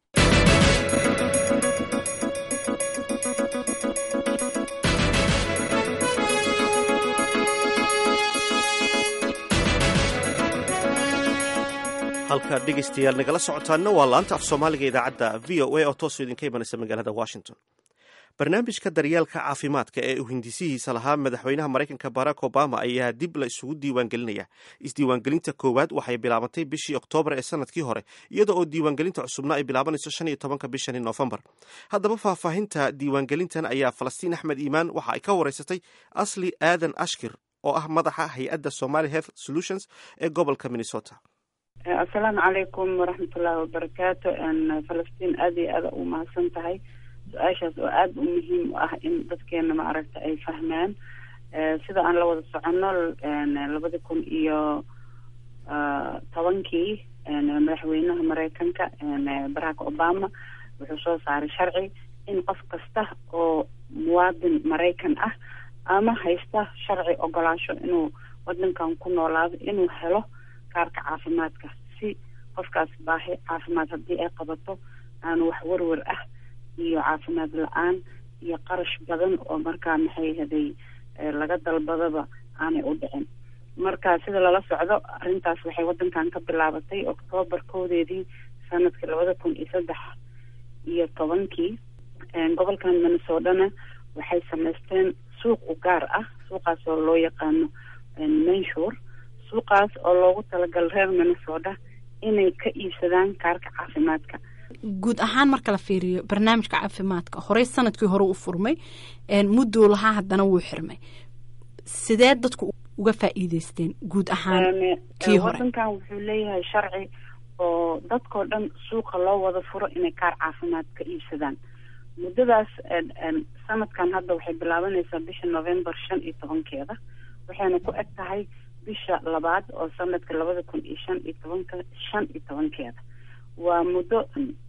halkaad dhegaystayaal nagala socotaanna waa laanta af soomaaliga idaacadda v o a oo toosoo idinka imanaysa magaalada washington barnaamijka daryeelka caafimaadka ee uu hindisihiisa lahaa madaxweynaha maraykanka barack obama ayaa dib la isugu diiwaangelinaya isdiiwaangelinta koowaad waxay bilaabantay bishii oktoobar ee sanadkii hore iyada oo diiwaangelinta cusubna ay bilaabanayso shan iyo tobanka bishani noofembar haddaba faahfaahinta diiwaangelintan ayaa falastiin axmed iimaan waxa ay ka wareysatay asli aadan ashkir oo ah madaxa hay-adda somali health solutions ee gobolka minnesota assalaamu calaykum waraxmatullaahi wabarakaatu falastiin aada iyo aada u mahadsan tahay su-aashaas oo aada u muhiim u ah in dadkeena maaragta ay fahmaan sida aan la wada soconno labadi kun iyo tobankii madaxweynaha mareykanka barack obama wuxuu soo saaray sharci in qof kasta oo muwaadin maraykan ah ama haysta sharci ogolaasho inuu wadankan ku noolaado inuu helo kaarka caafimaadka si qofkaas baahi caafimaad haddii ay qabato aanu wax werwer ah iyo caafimaad la-aan iyo qarash badan oo markaa maxay haday laga dalbadaba aanay u dhicin marka sida lala socdo arrintaas waxay wadankan ka bilaabatay octoobar koodeedii sanadkii labada kun iyo saddex iyo tobankii gobolkan minnesotana waxay samaysteen suuq u gaar ah suuqaas oo loo yaqaano manshur suuqaas oo loogu talagalay reer minnesota inay ka iibsadaan kaarka caafimaadka guud ahaan marka la fiiriyo barnaamijka caafimaadka horey sanadkii hore u furmay mudduu lahaa haddana wuu xirmay sidee dadku uga faa'iideysteen guud ahaan kii hore wadankan wuxuu leeyahay sharci oo dadkoo dhan suuqa loo wada furo inay kaar caafimaad ka iibsadaan muddadaas sanadkan hadda waxay bilaabanaysaa bisha november shan iyo tobankeeda waxayna ku eg tahay bisha labaad oo sanadka labada kun iyo shan iyo tobanka shan iyo tobankeeda waa muddo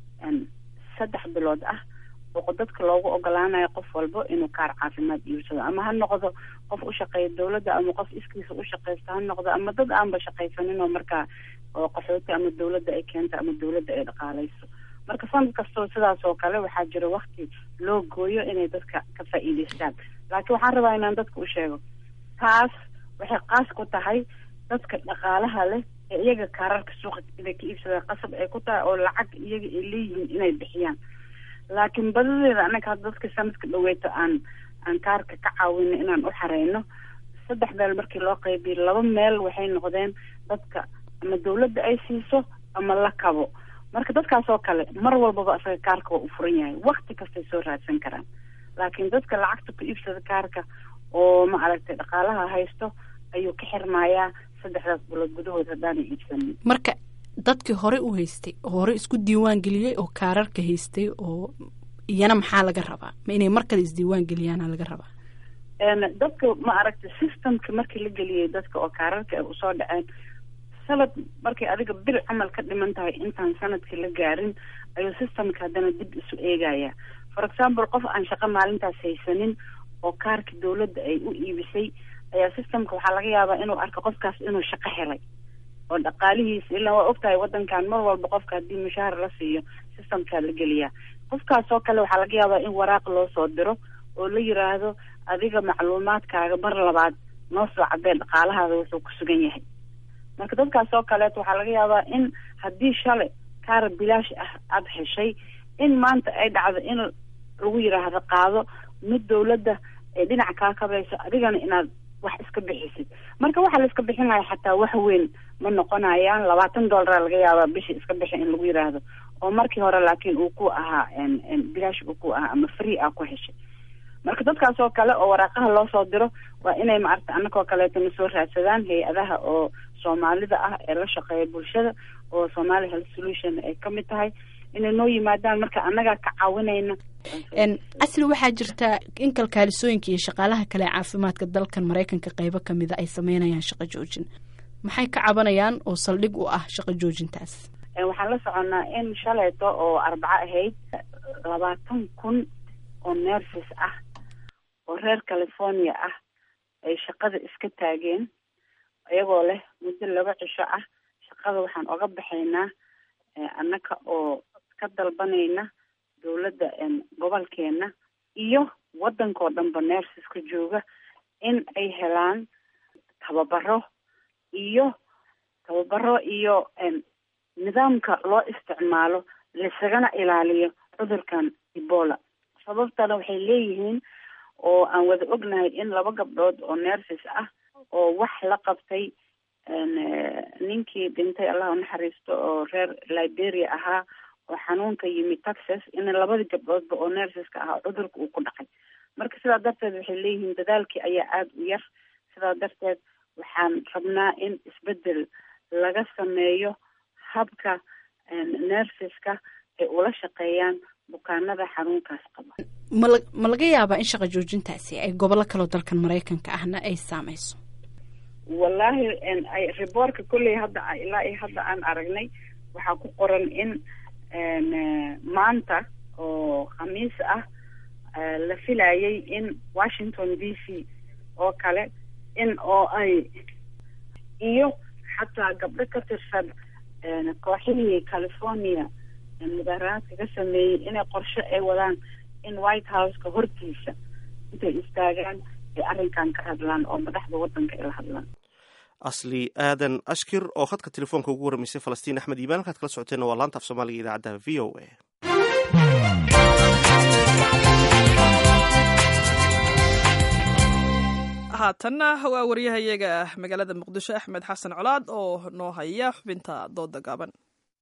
saddex bilood ah oo dadka loogu ogolaanayo qof walbo inuu kaar caafimaad iibsado ama ha noqdo qof u shaqeeya dawladda ama qof iskiisa u shaqeysta ha noqdo ama dad aanba shaqaysanin oo markaa oo qaxooti ama dawladda ay keento ama dawladda ay dhaqaaleyso marka sanad kastoo sidaas oo kale waxaa jira wakti loo gooyo inay dadka ka faa'iideystaan laakiin waxaan rabaa inaan dadka u sheego taas waxay qaas ku tahay dadka dhaqaalaha leh ee iyaga kaararka suuqa inay ka iibsadaan qasab ay ku tahay oo lacag iyaga ay leeyihiin inay bixiyaan laakiin badadeeda anaga hadda dadka sanadka dhaweyto aan aan kaarka ka caawino inaan u xareyno saddex meel markii loo qaybiyo laba meel waxay noqdeen dadka ama dawladda ay siiso ama la kabo marka dadkaas oo kale mar walbaba isaga kaarka waa u furan yahay wakti kastay soo raadsan karaan laakiin dadka lacagta ku iibsada kaarka oo ma aragtay dhaqaalaha haysto ayuu ka xirmayaa saddexdaas bilood gudahood haddaanay iibsanin marka dadkii hore u haystay oo hore isku diiwaan geliyey oo kaararka haystay oo iyana maxaa laga rabaa ma inay mar kale isdiiwaan geliyaana laga rabaa dadka ma aragtay systemka markii la geliyey dadka oo kaararka ay usoo dhaceen sanad markay adiga bil camal ka dhiman tahay intaan sanadkii la gaarin ayuu systemka haddana dib isu eegaya for example qof aan shaqo maalintaas haysanin oo kaarka dawladda ay u iibisay ayaa systemka waxaa laga yaabaa inuu arko qofkaas inuu shaqo helay oo dhaqaalihiisa ilaa waa ogtahay wadankan mar walba qofka haddii mushaahar la siiyo systemkaa la geliyaa qofkaas oo kale waxaa laga yaabaa in waraaq loo soo diro oo la yiraahdo adiga macluumaadkaaga mar labaad noo soo cadee dhaqaalahaada wuxuu ku sugan yahay marka dadkaas oo kaleeto waxaa laga yaabaa in haddii shalay kaara bilaash ah aada heshay in maanta ay dhacdo in lagu yiraahdo qaado mid dawladda ay dhinac kaa kabayso adigana inaad wax iska bixisid marka waxaa la iska bixinaya xataa wax weyn ma noqonayaan labaatan dollaraa laga yaabaa bishii iska bixi in lagu yiraahdo oo markii hore laakiin uu ku ahaa bilaash uu ku ahaa ama free ah ku heshay marka dadkaas oo kale oo waraaqaha loo soo diro waa inay maaragta annagoo kaleeto na soo raadsadaan hay-adaha oo soomaalida ah ee la shaqeeya bulshada oo somali health solution ay kamid tahay inay noo yimaadaan marka annagaa ka caawinayna asli waxaa jirta in kalkaalisooyinka iyo shaqaalaha kale ee caafimaadka dalkan maraykanka qeybo kamida ay sameynayaan shaqo joojin maxay ka cabanayaan oo saldhig u ah shaqo joojintaas waxaan la soconnaa in shalayto oo arbaco ahayd labaatan kun oo nerses ah oo reer california ah ay shaqada iska taageen iyagoo leh muddo laba cisho ah shaqada waxaan oga baxaynaa annaka oo ka dalbanayna dawladda gobolkeena iyo waddankao dhanba nerseska jooga in ay helaan tababaro iyo tababaro iyo nidaamka loo isticmaalo laisagana ilaaliyo cudurkan ebola sababtana waxay leeyihiin oo aan wada ognahay in laba gabdhood oo nerses ah oo wax la qabtay ninkii dhintay allah unaxariisto oo reer liberia ahaa oo xanuunka yimi texas in labadii gabdhoodba oo nerseska ahaa cudurka uu ku dhacay marka sidaa darteed waxay leeyihiin dadaalkii ayaa aada u yar sidaa darteed waxaan rabnaa in isbedel laga sameeyo habka nerseska ay ula shaqeeyaan bukaanada xanuunkaas qaba mala ma laga yaabaa in shaqa joojintaasi ay gobollo kaloo dalkan maraykanka ahna ay saameyso wallaahi rebortka kolley hadda ilaa iyo hadda aan aragnay waxaa ku qoran in maanta oo khamiis ah la filayay in washington d c oo kale in oo ay iyo xataa gabdho ka tirsan kooxihii california mudaaraadka ka sameeyey inay qorshe ay wadaan in white houseka hortiisa intay istaagaan ay arrinkan ka hadlaan oo madaxda waddanka ay la hadlaan asli aadan ashkir oo khadka telefoonka ugu waramaysay falastiin axmed iimaan halkaad kala socoteenna waa laanta af soomaaliga idaacadda v o a haatanna waa waryahayaga magaalada muqdisho axmed xasan colaad oo noo haya xubinta dooda gaaban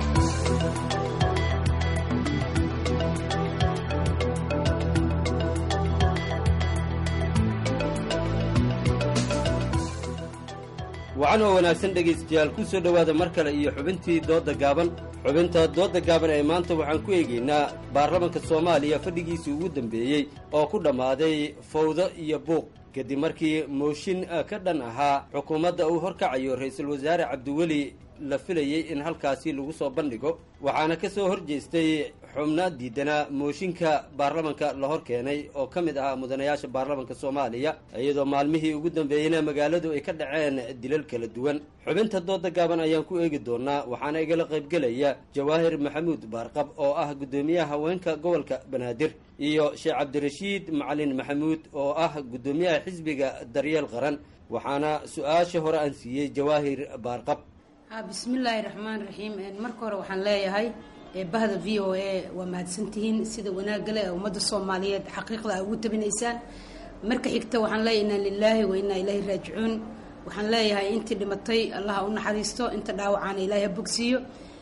wacan oo wanaagsan dhegaystayaal ku soo dhowaada mar kale iyo xubintii doodda gaaban xubinta doodda gaaban ee maanta waxaan ku eegaynaa baarlamanka soomaaliya fadhigiisii ugu dambeeyey oo ku dhammaaday fawdo iyo buuq kadib markii mooshin ka dhan ahaa xukuumadda uu horkacayo ra-iisul wasaare cabdiweli la filayey in halkaasi lagu soo bandhigo waxaana ka soo hor jeestay xubno diidanaa mooshinka baarlamanka la hor keenay oo ka mid ahaa mudanayaasha baarlamanka soomaaliya iyadoo maalmihii ugu dambeeyeyna magaaladu ay ka dhaceen dilal kala duwan xubinta dooda gaaban ayaan ku eegi doonaa waxaana igala qaybgelaya jawaahir maxamuud baarqab oo ah guddoomiyaha haweenka gobolka banaadir iyo sheekh cabdirashiid macalin maxamuud oo ah guddoomiyaha xisbiga daryeel qaran waxaana su-aasha hore aan siiyey jawaahir baarqab bismillaahi raxmaan raxiim marka hore waxaan leeyahay bahda v o a waa mahadsantihiin sida wanaagale ee ummadda soomaaliyeed xaqiiqda a ugu tabinaysaan marka xigta waxaan leeyahay inaa lilaahi wa inaa ilaahi raajicuun waxaan leeyahay intii dhimatay allaha u naxariisto inta dhaawacaana ilaahi ha bogsiiyo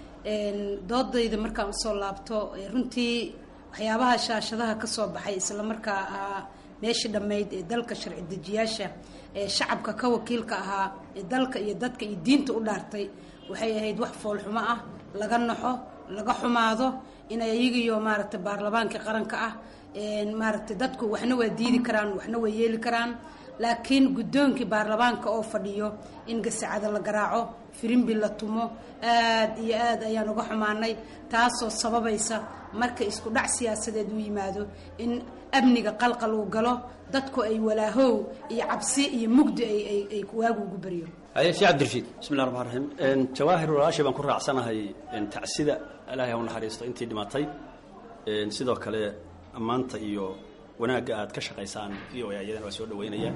doodayda markaan usoo laabto runtii waxyaabaha shaashadaha ka soo baxay islamarkaa ahaa meeshii dhammayd ee dalka sharci dejiyaasha ee shacabka ka wakiilka ahaa ee dalka iyo dadka iyo diinta u dhaartay waxay ahayd wax foolxumo ah laga naxo laga xumaado inay iyagiyo maaragtay baarlamaankii qaranka ah maaragtay dadku waxna waa diidi karaan waxna waa yeeli karaan laakiin guddoonkii baarlamaanka oo fadhiyo in gasacada la garaaco firimbi la tumo aad iyo aad ayaan uga xumaanay taasoo sababaysa marka isku dhac siyaasadeed u yimaado in amniga qalqal uu galo dadku ay walaahow iyo cabsi iyo mugdi ay waagu ugu baryo haye sheekh cabdirashiid bismillahi raxmaan raxiim jawaahir walaashay baan ku raacsanahay tacsida ilaahay ha u naxariisto intii dhimatay sidoo kale ammaanta iyo wanaagga aad ka shaqaysaan v o a iyadana waa soo dhaweynaya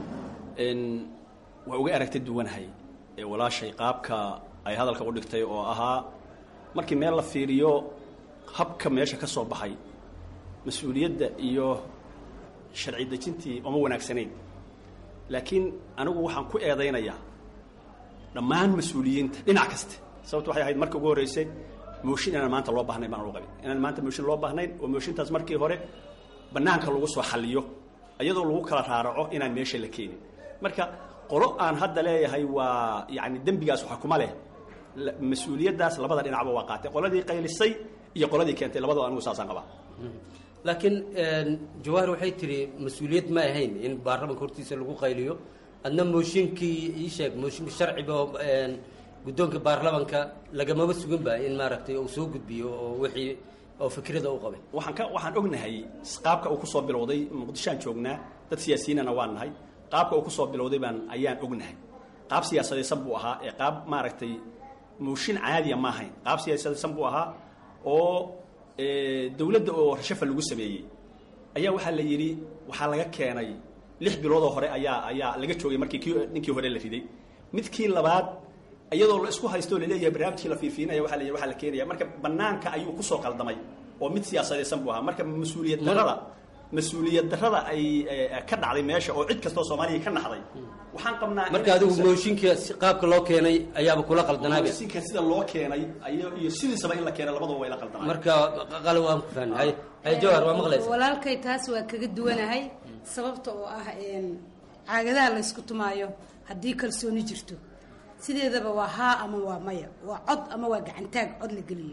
waa uga aragta duwanahay walaashay qaabka ay hadalka u dhigtay oo ahaa markii meel la fiiriyo habka meesha ka soo baxay mas-uuliyadda iyo sharci dejintii oma wanaagsanayn laakiin anigu waxaan ku eedaynayaa dhammaan mas-uuliyiinta dhinac kaste sababto waxay ahayd marka ugu horreysay mooshin inaan maanta loo baahnayn baan u qabin inaan maanta mooshin loo baahnayn oo mooshintaas markii hore bannaanka lagu soo xalliyo iyadoo lagu kala raaraco inaan meesha la keenin marka qolo aan hadda leeyahay waa yacni dembigaas waxa kuma leh mas-uuliyaddaas labada dhinacba waa qaatay qoladii qaylisay iyo qoladii keentay labadaba anigu saasaan qabaa laakiin jawaahir waxay tiri mas-uuliyad ma ahayn in baarlamanka hortiisa lagu qayliyo adna mooshinkii ii sheeg mooshinka sharciga oo guddoonka baarlamanka lagamaba sugan ba in maaragtay uu soo gudbiyo oo wixii oo fikrada u qabay waxaan ka waxaan ognahay qaabka uu kusoo bilowday muqdishoaan joognaa dad siyaasiyiinana waan nahay qaabka uu kusoo bilowday baan ayaan ognahay qaab siyaasadaysan buu ahaa ee qaab maaragtay mooshin caadiya ma ahayn qaab siyaasadaysan buu ahaa oo dowladda oo rashafa lagu sameeyey ayaa waxaa la yidhi waxaa laga keenay lix biloodoo hore ayaa ayaa laga joogay markii ki ninkii hore la riday midkii labaad iyadoo la isku haysto laleeyahay barnaamijkii la fiifiinaya waa la waa la keenaya marka banaanka ayuu kusoo qaldamay oo mid siyaasadaysan buu ahaa marka mas-uuliyad darada mas-uuliyad darada ay ka dhacday meesha oo cid kastoo soomaaliya ka naxday waxaan qabnaa marka adigu mooshinka si qaabka loo keenay ayaaba kula qaldanaaba mooshinka sida loo keenay iyo iyo sidiisaba in la keenay labadaba waa ila qaldanaa marka qalab waan ku fahnay hay hay jawhar waa maqlaysa walaalkay taas waa kaga duwanahay sababta oo ah caagadaha la ysku tumaayo haddii kalsooni jirto sideedaba waa haa ama waa maya waa cod ama waa gacantaag cod la geliyo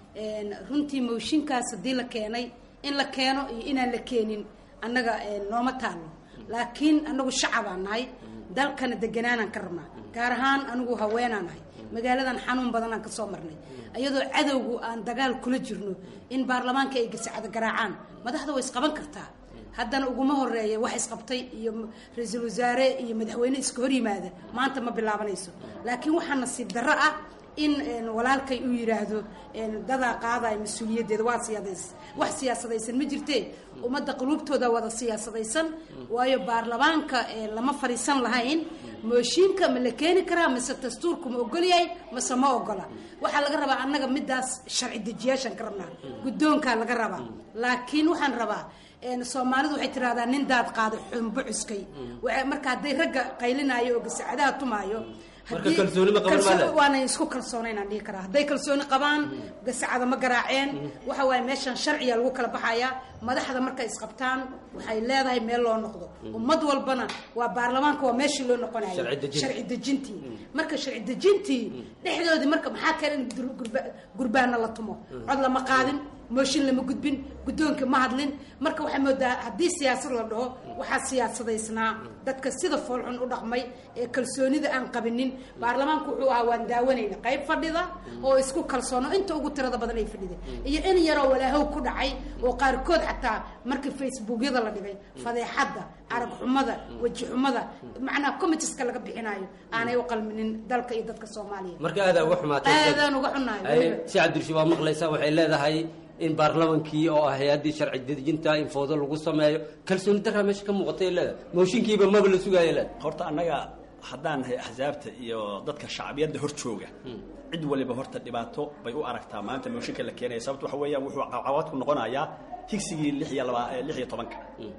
runtii mooshinkaas haddii la keenay in la keeno iyo inaan la keenin annaga nooma taalo laakiin anagu shacabaan nahay dalkana deganaanaan ka rabnaa gaar ahaan anigu haweenaan nahay magaaladan xanuun badanaan kasoo marnay iyadoo cadowgu aan dagaal kula jirno in baarlamaanka ay gasacado garaacaan madaxda way isqaban kartaa haddana uguma horeeya wax isqabtay iyo ra-iisul wasaare iyo madaxweyne iska hor yimaada maanta ma bilaabanayso laakiin waxaa nasiib darro ah in walaalkay uu yidhaahdo dadaa qaadaya mas-uuliyaddeeda waa siyaadays wax siyaasadaysan ma jirtee ummadda quluubtooda wada siyaasadaysan waayo baarlamaanka lama fadhiisan lahayn mooshiinka ma la keeni karaa mise dastuurku ma ogol yahay mase ma ogola waxaa laga rabaa annaga midaas sharci dejiyaashaan ka rabnaa guddoonkaa laga rabaa laakiin waxaan rabaa soomaalidu waxay tiraahdaa nin daad qaaday xumbo cuskay marka hadday ragga qaylinaayo oo gasacadaha tumaayo waana isku kalsoonaynaan dhihi karaa hadday kalsooni qabaan gasacada ma garaaceen waxa waaye meeshan sharciya lagu kala baxayaa madaxda markay isqabtaan waxay leedahay meel loo noqdo ummad walbana waa baarlamaanka waa meeshii loo noqonayo sharci dejintii marka sharci dejintii dhexdoodii marka maxaa kale in gurbaana la tumo cod lama qaadin mooshin lama gudbin guddoonka ma hadlin marka waxaa moodaa haddii siyaasad la dhaho waxaa siyaasadaysnaa dadka sida foolxun u dhaqmay ee kalsoonida aan qabinin baarlamaanku wuxuu ahaa waan daawanayna qayb fadhida oo isku kalsoono inta ugu tirada badan ay fadhida iyo in yaroo walaahow ku dhacay oo qaarkood xataa markii facebookyada la dhigay fadeexadda arag xumada weji xumada macnaha committeska laga bixinayo aanay u qalminin dalka iyo dadka soomaaliya marka aadaa uga xumaatay aadaan uga xunahay si cabdirshi waa maqlaysaa waxay leedahay in baarlamankii oo ah hay-addii sharci dejinta in foodo lagu sameeyo kalsooni daraa meesha ka muuqatay leeda mooshinkiiba maba la sugaaya leeda horta annaga haddaan nahay axsaabta iyo dadka shacbiyadda hor jooga cid waliba horta dhibaato bay u aragtaa maanta mooshinka la keenaya sababto waxa weeyaan wuxuu cawad ku noqonayaa higsigii lix iyo laba lix iyo tobanka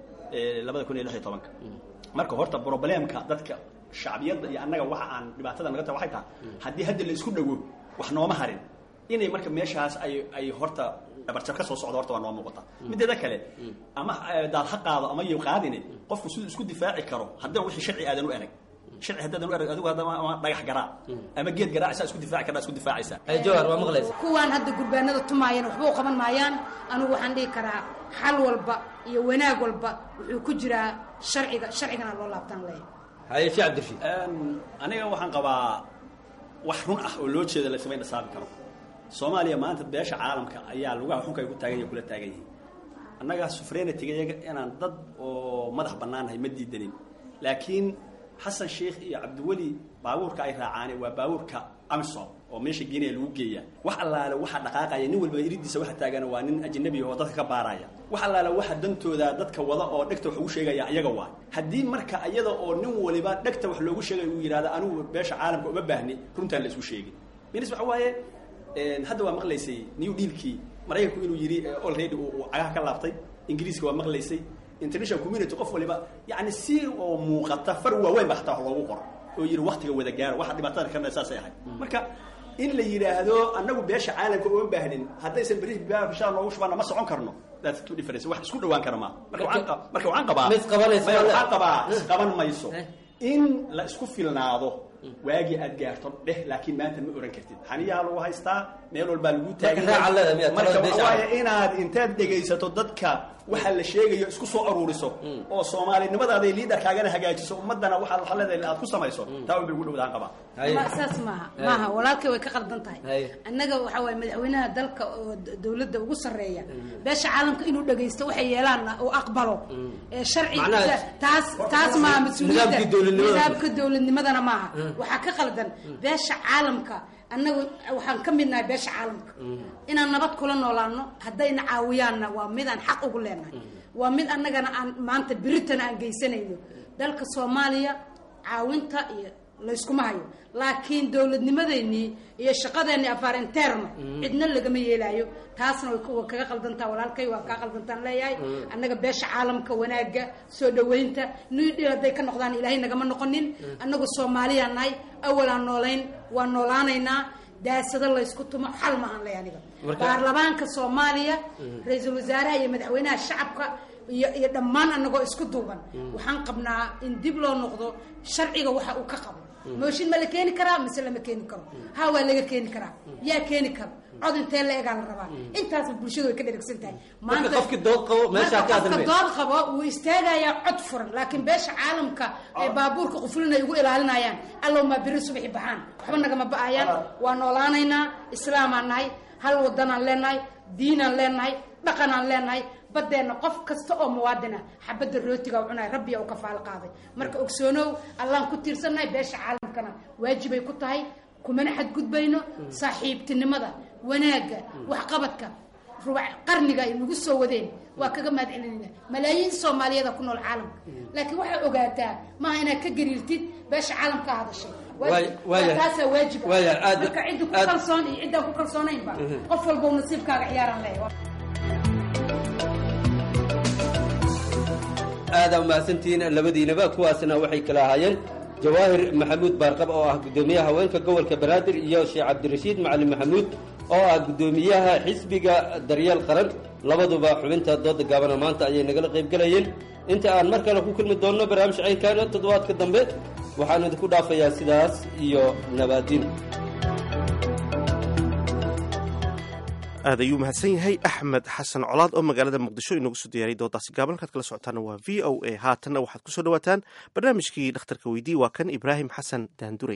labada kun iyo lix iyo tobanka marka horta probleemka dadka shacbiyadda iyo annaga waxa aan dhibaatada naga tahay waxay tahay haddii hadda la isku dhawo wax nooma harin inay marka meeshaas ay ay horta dhabarjar ka soo socdo horta waa noo muuqata mideeda kale ama daad ha qaado ama yow qaadine qofku siduu isku difaaci karo haddana wixii sharci aadan u erag sharci haddaadan u erag adigu haddama ama dhagax garaa ama geed garaa saa isku difaaci kardaa isku difaacaysaa jawar waa maqlaysa kuwaan hadda gurbaanada tumaayana waxba u qaban maayaan anigu waxaan dhihi karaa xal walba iyo wanaag walba wuxuu ku jiraa sharciga sharcigana loo laabtaan leeyahay haye shi cabdirshi aniga waxaan qabaa wax run ah oo loo jeeda laysama indhasaabi karo soomaaliya maanta beesha caalamka ayaa lugaha xunka ay ku taagan yahin kula taagan yihiin annaga sufreenatigayaga inaan dad oo madax bannaannahay ma diidanin laakiin xasan sheikh iyo cabdiweli baabuurka ay raacaane waa baabuurka amisom oo meesha geenaya lagu geeya wax allaale waxa dhaqaaqaya nin walba iridiisa waxa taagana waa nin ajnabi oo dadka ka baaraya wax allaale waxa dantooda dadka wada oo dhegta wax ugu sheegaya iyaga waa haddii marka iyada oo nin waliba dhegta wax loogu sheegay uu yidhahdo anigu beesha caalamka uma baahni runtaan la isku sheegin minis waxa waaye hadda waa maqlaysay new dealkii maraykanku inuu yidhi already uu cagaha ka laabtay ingiriiska waa maqlaysay international community qof waliba yani si oo muuqata far waaweyn ba hataa wax loogu qoro oo yidhi waktiga wada gaaro waxa dhibaatada kana saasay ahayd marka in la yidhaahdo annagu beesha caalamka uma baahnin haddaysan beri bishaa noogu shubaana ma socon karno that's two difference wax isku dhawaan kara maaha marka waxaan marka waxaan qabaa ma isqabanayso waxaan qabaa isqaban mayso in la isku filnaado waagii aad gaarto dheh laakiin maanta ma oran kartid xaniyaa lagu haystaa meel walbaa lagu taagmarka waxawaaye inaad intaad dhegaysato dadka waxa la sheegayo isku soo aruuriso oo soomaalinimadaada liidarkaagana hagaajiso ummadana waxaad waxa leedahay aad ku samayso taa un bay ugu dhowdaan qabaa saas maaha maaha walaalkay way ka qaldan tahay annaga waxa waaye madaxweynaha dalka oo dowladda ugu sarreeya beesha caalamka inuu dhegaysto waxay yeelaan oo aqbalo sharciga taas taas maaha mas-uuliyadda nidaamka dowladnimadana maaha waxaa ka qaldan beesha caalamka annagu waxaan ka midnahay beesha caalamka inaan nabad kula noolaano haddayna caawiyaanna waa midaan xaq ugu leenahay waa mid annagana aan maanta beritana aan geysanayno dalka soomaaliya caawinta iyo layskuma hayo laakiin dowladnimadeennii iyo shaqadeennii afarinterna cidna lagama yeelaayo taasna way kaga qaldantaa walaalkay waa kaa qaldantaan leeyahay annaga beesha caalamka wanaagga soo dhaweynta nidhi hadday ka noqdaan ilaahay nagama noqonin annagu soomaaliyaan nahay awalaan noolayn waa noolaanaynaa daasado laysku tumo xal maahan ley aniga baarlamaanka soomaaliya ra-iisul wasaaraha iyo madaxweynaha shacabka iyo iyo dhammaan annagoo isku duuban waxaan qabnaa in dib loo noqdo sharciga waxa uu ka qabo mooshin ma la keeni karaa mise lama keeni karo ha waa laga keeni karaa yaa keeni karo cod intee la egaa la rabaa intaasba bulshadu way ka dheragsan tahay marka qofki dood qabo meeshaa ka qofka dood qabo wuu istaagayaa cod furan laakiin beesha caalamka ee baabuurka qufulin ay ugu ilaalinayaan allow maa beri subaxi baxaan waxba nagama ba-ayaan waa noolaanaynaa islaamaan nahay hal wadanaan leenahay diinaan leenahay dhaqanaan leenahay badeenna qof kasta oo muwaadina xabadda rootiga u cunaya rabbiya u kafaalo qaaday marka ogsoonow allaan ku tiirsannahay beesha caalamkana waajibay ku tahay kumana xadgudbayno saaxiibtinimada wanaagga waxqabadka rubac qarniga ay nagu soo wadeen waa kaga mahad celinayna malaayiin soomaaliyada ku nool caalamka laakiin waxaa ogaataa maaha inaad ka gariirtid beesha caalamka hadashay Waay- waaya- taasaa waajib ah. waaya, aad- marka ciddi ku aad- kalsoon iyo ciddaan ku kalsoonaynba Mhm. qof walba uu nasiibkaaga ciyaaran leeyahay aada umahadsantihiin labadiinaba kuwaasna waxay kala ahaayeen jawaahir maxamuud baarqab oo ah guddoomiyaha haweenka gobolka banaadir iyo sheekh cabdirashiid macalin maxamuud oo ah guddoomiyaha xisbiga daryeel qaran labaduba xubinta dooda gaabana maanta ayay nagala qaybgelayeen inta aan mar kale ku kulmi doonno barnaamij caynkaana toddobaadka dambe waxaan idinku dhaafayaa sidaas iyo nabaadiin aad ayuu mahadsan yahay axmed xasan colaad oo magaalada muqdisho inoogu soo diyaariyay doodaasi gaaban halkaad kala socotaana waa v o a haatanna waxaad kusoo dhawaataan barnaamijkii dhakhtarka weydii waa kan ibraahim xasan daandurey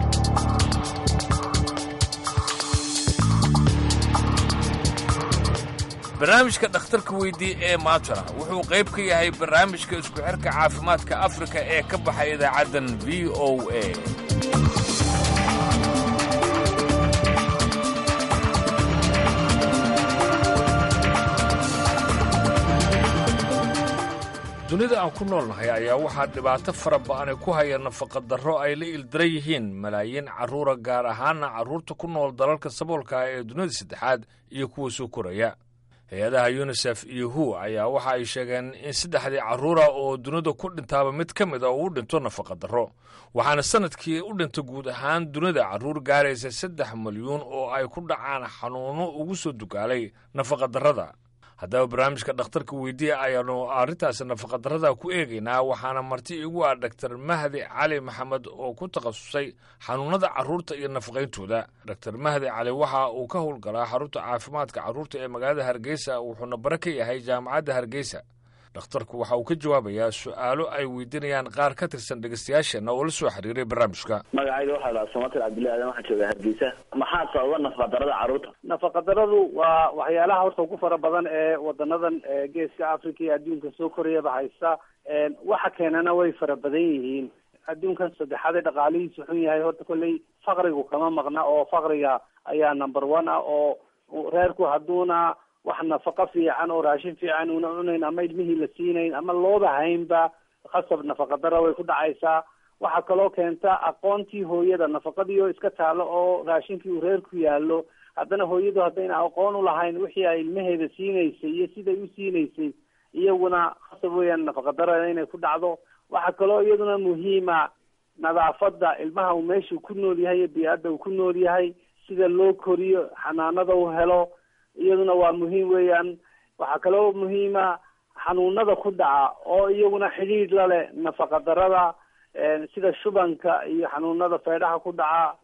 barnaamijka dhakhtarka weydii ee maantana wuxuu qayb ka yahay barnaamijka isku xirka caafimaadka afrika ee ka baxay idaacaddan v o a dunida aan ku noolnahay ayaa waxaa dhibaato fara ba'ani ku haya nafaqadarro ay la ildaran yihiin malaayiin carruura gaar ahaana carruurta ku nool dalalka saboolka ah ee dunida saddexaad iyo kuwa soo koraya hay-adaha yunisef iyo hu ayaa waxa ay sheegeen in saddexdii carruura oo dunida ku dhintaaba mid ka mid a uu dhinto nafaqadarro waxaana sanadkii u dhinta guud ahaan dunida carruur gaaraysa saddex milyuun oo ay ku dhacaan xanuunno ugu soo dugaalay nafaqadarrada haddaba barnaamijka dhakhtarka weydiiya ayaanu arrintaasi nafaqadarrada ku eegaynaa waxaana marti igu ah dhaktar mahdi cali maxamed oo ku takhasusay xanuunnada carruurta iyo nafaqayntooda dhaktar mahdi cali waxa uu ka howlgalaa xarunta caafimaadka carruurta ee magaalada hargeysa wuxuuna bare ka yahay jaamacadda hargeysa dhakhtarku waxa uu ka jawaabayaa su'aalo ay weydiinayaan qaar ka tirsan dhegeystayaasheenna oo la soo xiriiray barnaamijka magacayga waxaa lahaa somatir cabdullahi aadan waxaan joogaa hargeysa maxaa sababa nafaqadarada carruurta nafaqadaradu waa waxyaalaha horta ugu fara badan ee wadanadan ee geeska africa iyo adduunka soo korayaba haysta waxa keenana way fara badan yihiin adduunkan saddexaad ee dhaqaalihiisu xun yahay horta kolley faqrigu kama maqna oo faqriga ayaa number one ah oo reerku hadduuna wax nafaqo fiican oo raashin fiican una cunayn ama ilmihii la siinayn ama looba haynba khasab nafaqadara way ku dhacaysaa waxaa kaloo keenta aqoontii hooyada nafaqadii oo iska taalo oo raashinkii uu reerku yaallo haddana hooyadu haddayna aqoon ulahayn wixii ay ilmaheeda siinaysay iyo siday u siinaysay iyaguna khasab weeyaan nafaqadara inay ku dhacdo waxaa kaloo iyaduna muhiima nadaafada ilmaha uu meeshuu ku nool yahay iyo bii-adda uu ku nool yahay sida loo koriyo xanaanada uu helo iyaduna waa muhiim weeyaan waxaa kaloo muhiima xanuunada ku dhaca oo iyaguna xidhiidh la leh nafaqadarada sida shubanka iyo xanuunada feedhaha ku dhaca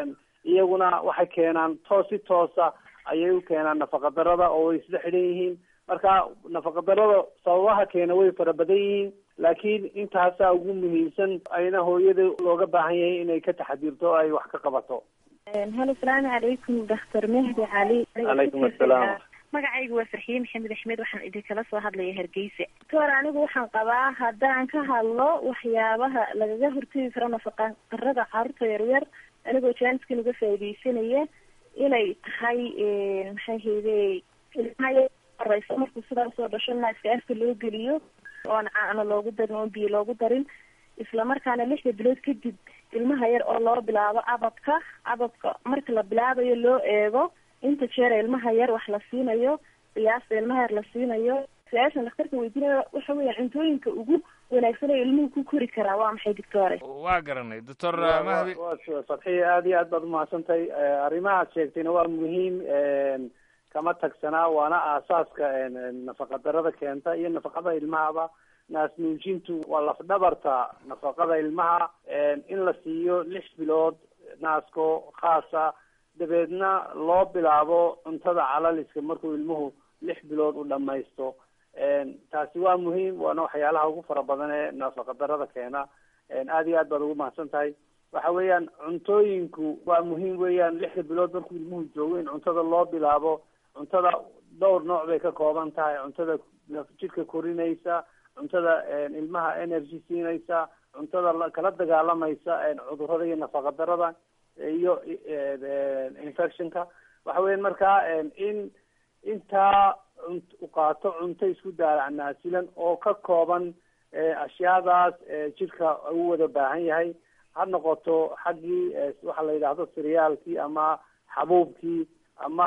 iyaguna waxay keenaan toos si toosa ayay u keenaan nafaqadarada oo way isla xidhan yihiin marka nafaqadarada sababaha keena way fara badan yihiin laakiin intaasaa ugu muhiimsan ayna hooyada looga baahan yahay inay ka taxadirto o ay wax ka qabato halo asalaamu calaykum daktar mehdi cali calaykum asalaam magacaygu waa farxiye maxamed axmed waxaan idinkala soo hadlaya hargeysa doctor anigu waxaan qabaa haddaan ka hadlo waxyaabaha lagaga hortegi karo nafaqa darada carruurta yaryar anigoo jaaniskan uga faaideysanaya inay tahay maxay hayde ilmaha horeysa markuu sidaa soo dhasho naaska afka loo geliyo oon caano loogu darin oon biyo loogu darin islamarkaana lixda bilood kadib ilmaha yar oo loo bilaabo ababka ababka marka la bilaabayo loo eego inta jeera ilmaha yar wax la siinayo qiyaasta ilmaha yar la siinayo su-aashan dhakhtarka weydiinayo waxa weeyaan cuntooyinka ugu wanaagsan ee ilmuhu ku kori karaa waa maxay doctore waa garanay doctor mahdi fadxiya aada iyo aad baad umahadsan tahay arrimahaad sheegtayna waa muhiim kama tagsanaa waana aasaaska nafaqadarada keenta iyo nafaqada ilmahaba naas nuujintu waa lafdhabarta nafaqada ilmaha in la siiyo lix bilood naasko khaasa dabeedna loo bilaabo cuntada calaliska markuu ilmuhu lix bilood u dhamaysto taasi waa muhiim waana waxyaalaha ugu fara badan ee nafaqadarada keena aada iyo aad baad ugu mahadsan tahay waxa weeyaan cuntooyinku waa muhiim weeyaan lixda bilood markuu ilmuhu joogo in cuntada loo bilaabo cuntada dhowr nooc bay ka kooban tahay cuntada jidhka korinaysa cuntada ilmaha energy siinaysa cuntada kala dagaalamaysa cudurada iyo nafaqadarada iyo infectionka waxa weyan markaa in intaa cunt u qaato cunto isku daalac naasilan oo ka kooban ashyaadaas jidhka u wada baahan yahay ha noqoto xaggii waxa la yidhaahdo siryaalkii ama xabuubkii ama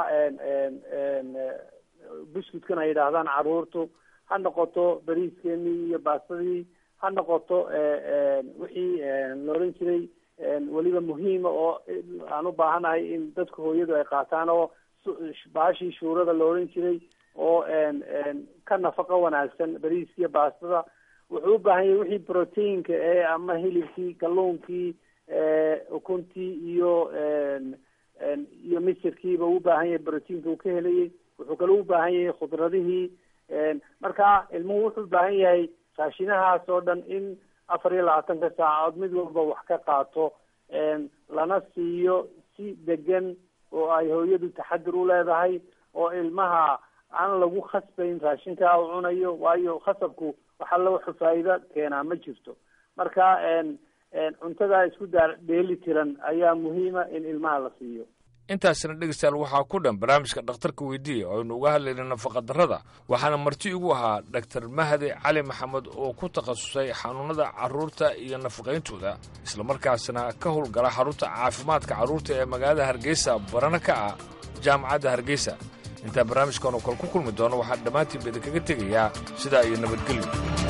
buskudkan ay yidhaahdaan caruurtu ha noqoto bariiskeenii iyo baastadii ha noqoto wixii la odhan jiray weliba muhiima oo aan u baahanahay in dadka hooyadu ay qaataan oo baashii shuurada la odhan jiray oo ka nafaqo wanaagsan bariiskiiyo baastada wuxuu u baahan yahay wixii proteinka ee ama hilibkii kalluunkii ukuntii iyo iyo misirkiiba u baahan yahay proteinka uu ka helayay wuxuu kaloo u baahan yahay khudradihii marka ilmuhu wuxuu ubaahan yahay raashinahaas oo dhan in afar iyo labaatanka saacadood mid walba wax ka qaato lana siiyo si degan oo ay hooyadu taxadir u leedahay oo ilmaha aan lagu khasbayn raashinkaa u cunayo waayo khasabku wax alla wuxuu faa'iido keenaa ma jirto marka cuntadaa isku daa dheeli tiran ayaa muhiima in ilmaha la siiyo intaasina dhegeystayaal waxaa ku dhan barnaamijka dhakhtarka weydiiya oo aynu uga hadlayna nafaqadarrada waxaana marti igu ahaa dhaktar mahdi cali maxamed oo ku takhasusay xanuunnada carruurta iyo nafaqayntooda islamarkaasna ka howlgala xarunta caafimaadka carruurta ee magaalada hargeysa barana ka ah jaamacadda hargeysa intaa barnaamijkan oo kale ku kulmi doono waxaan dhammaantiinba idinkaga tegayaa sidaa iyo nabadgelyo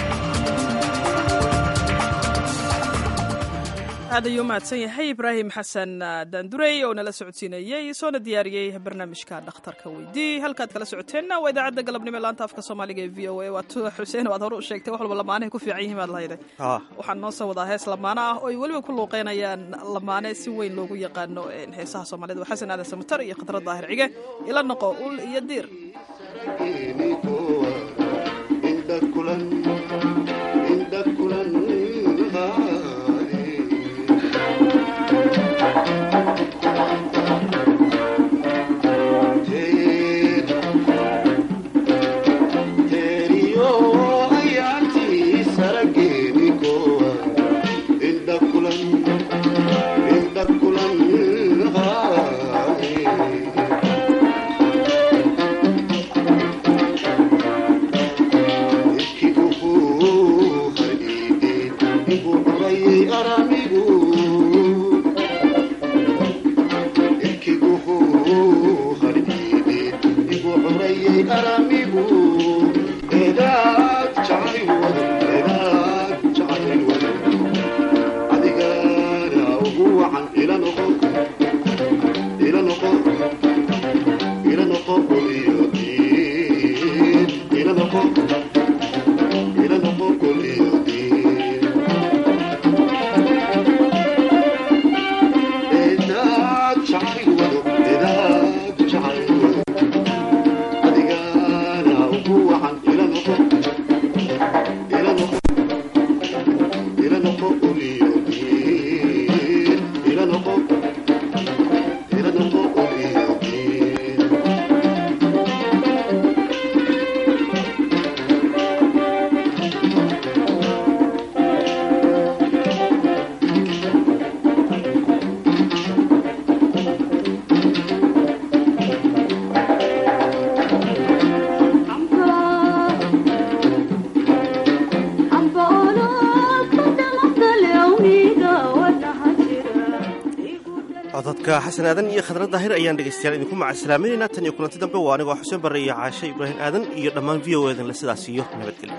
aad ayuu mahadsan yahay ibraahim xasan daandurey oo nala socodsiinayey soona diyaariyey barnaamijka dhakhtarka weydii halkaad kala socoteenna waa idaacadda galabnimo ee laanta afka soomaaliga ee v o a waad xuseen waad hore u sheegtay wax walba lamaanahay ku fiican yihiin baad lahayday waxaan noo soo wadaa hees lamaano ah oo ay weliba ku luuqeynayaan lamaane si weyn loogu yaqaano heesaha soomaalida waa xasan aadan samatar iyo khadrad daahir cige ila noqo ul iyo diir cododka xasan aadan iyo khadrad daahir ayaan dhegaystayaal idinku macasalaaminaynaa tan iyo kulanti dambe waa anigoo xuseen barre iyo caashe ibraahim aadan iyo dhammaan v o edanle sidaas iyo nabadgelyo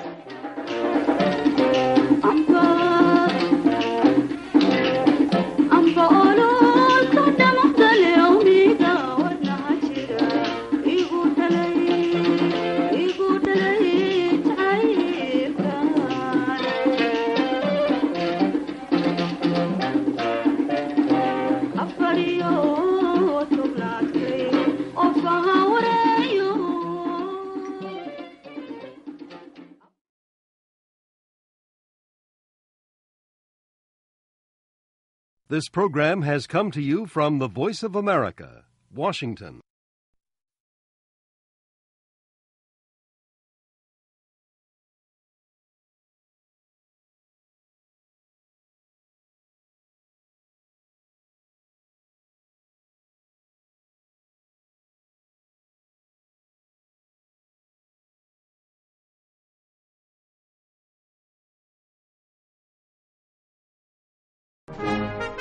This program has come to you from the Voice of America, Washington.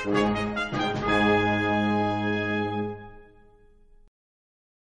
ah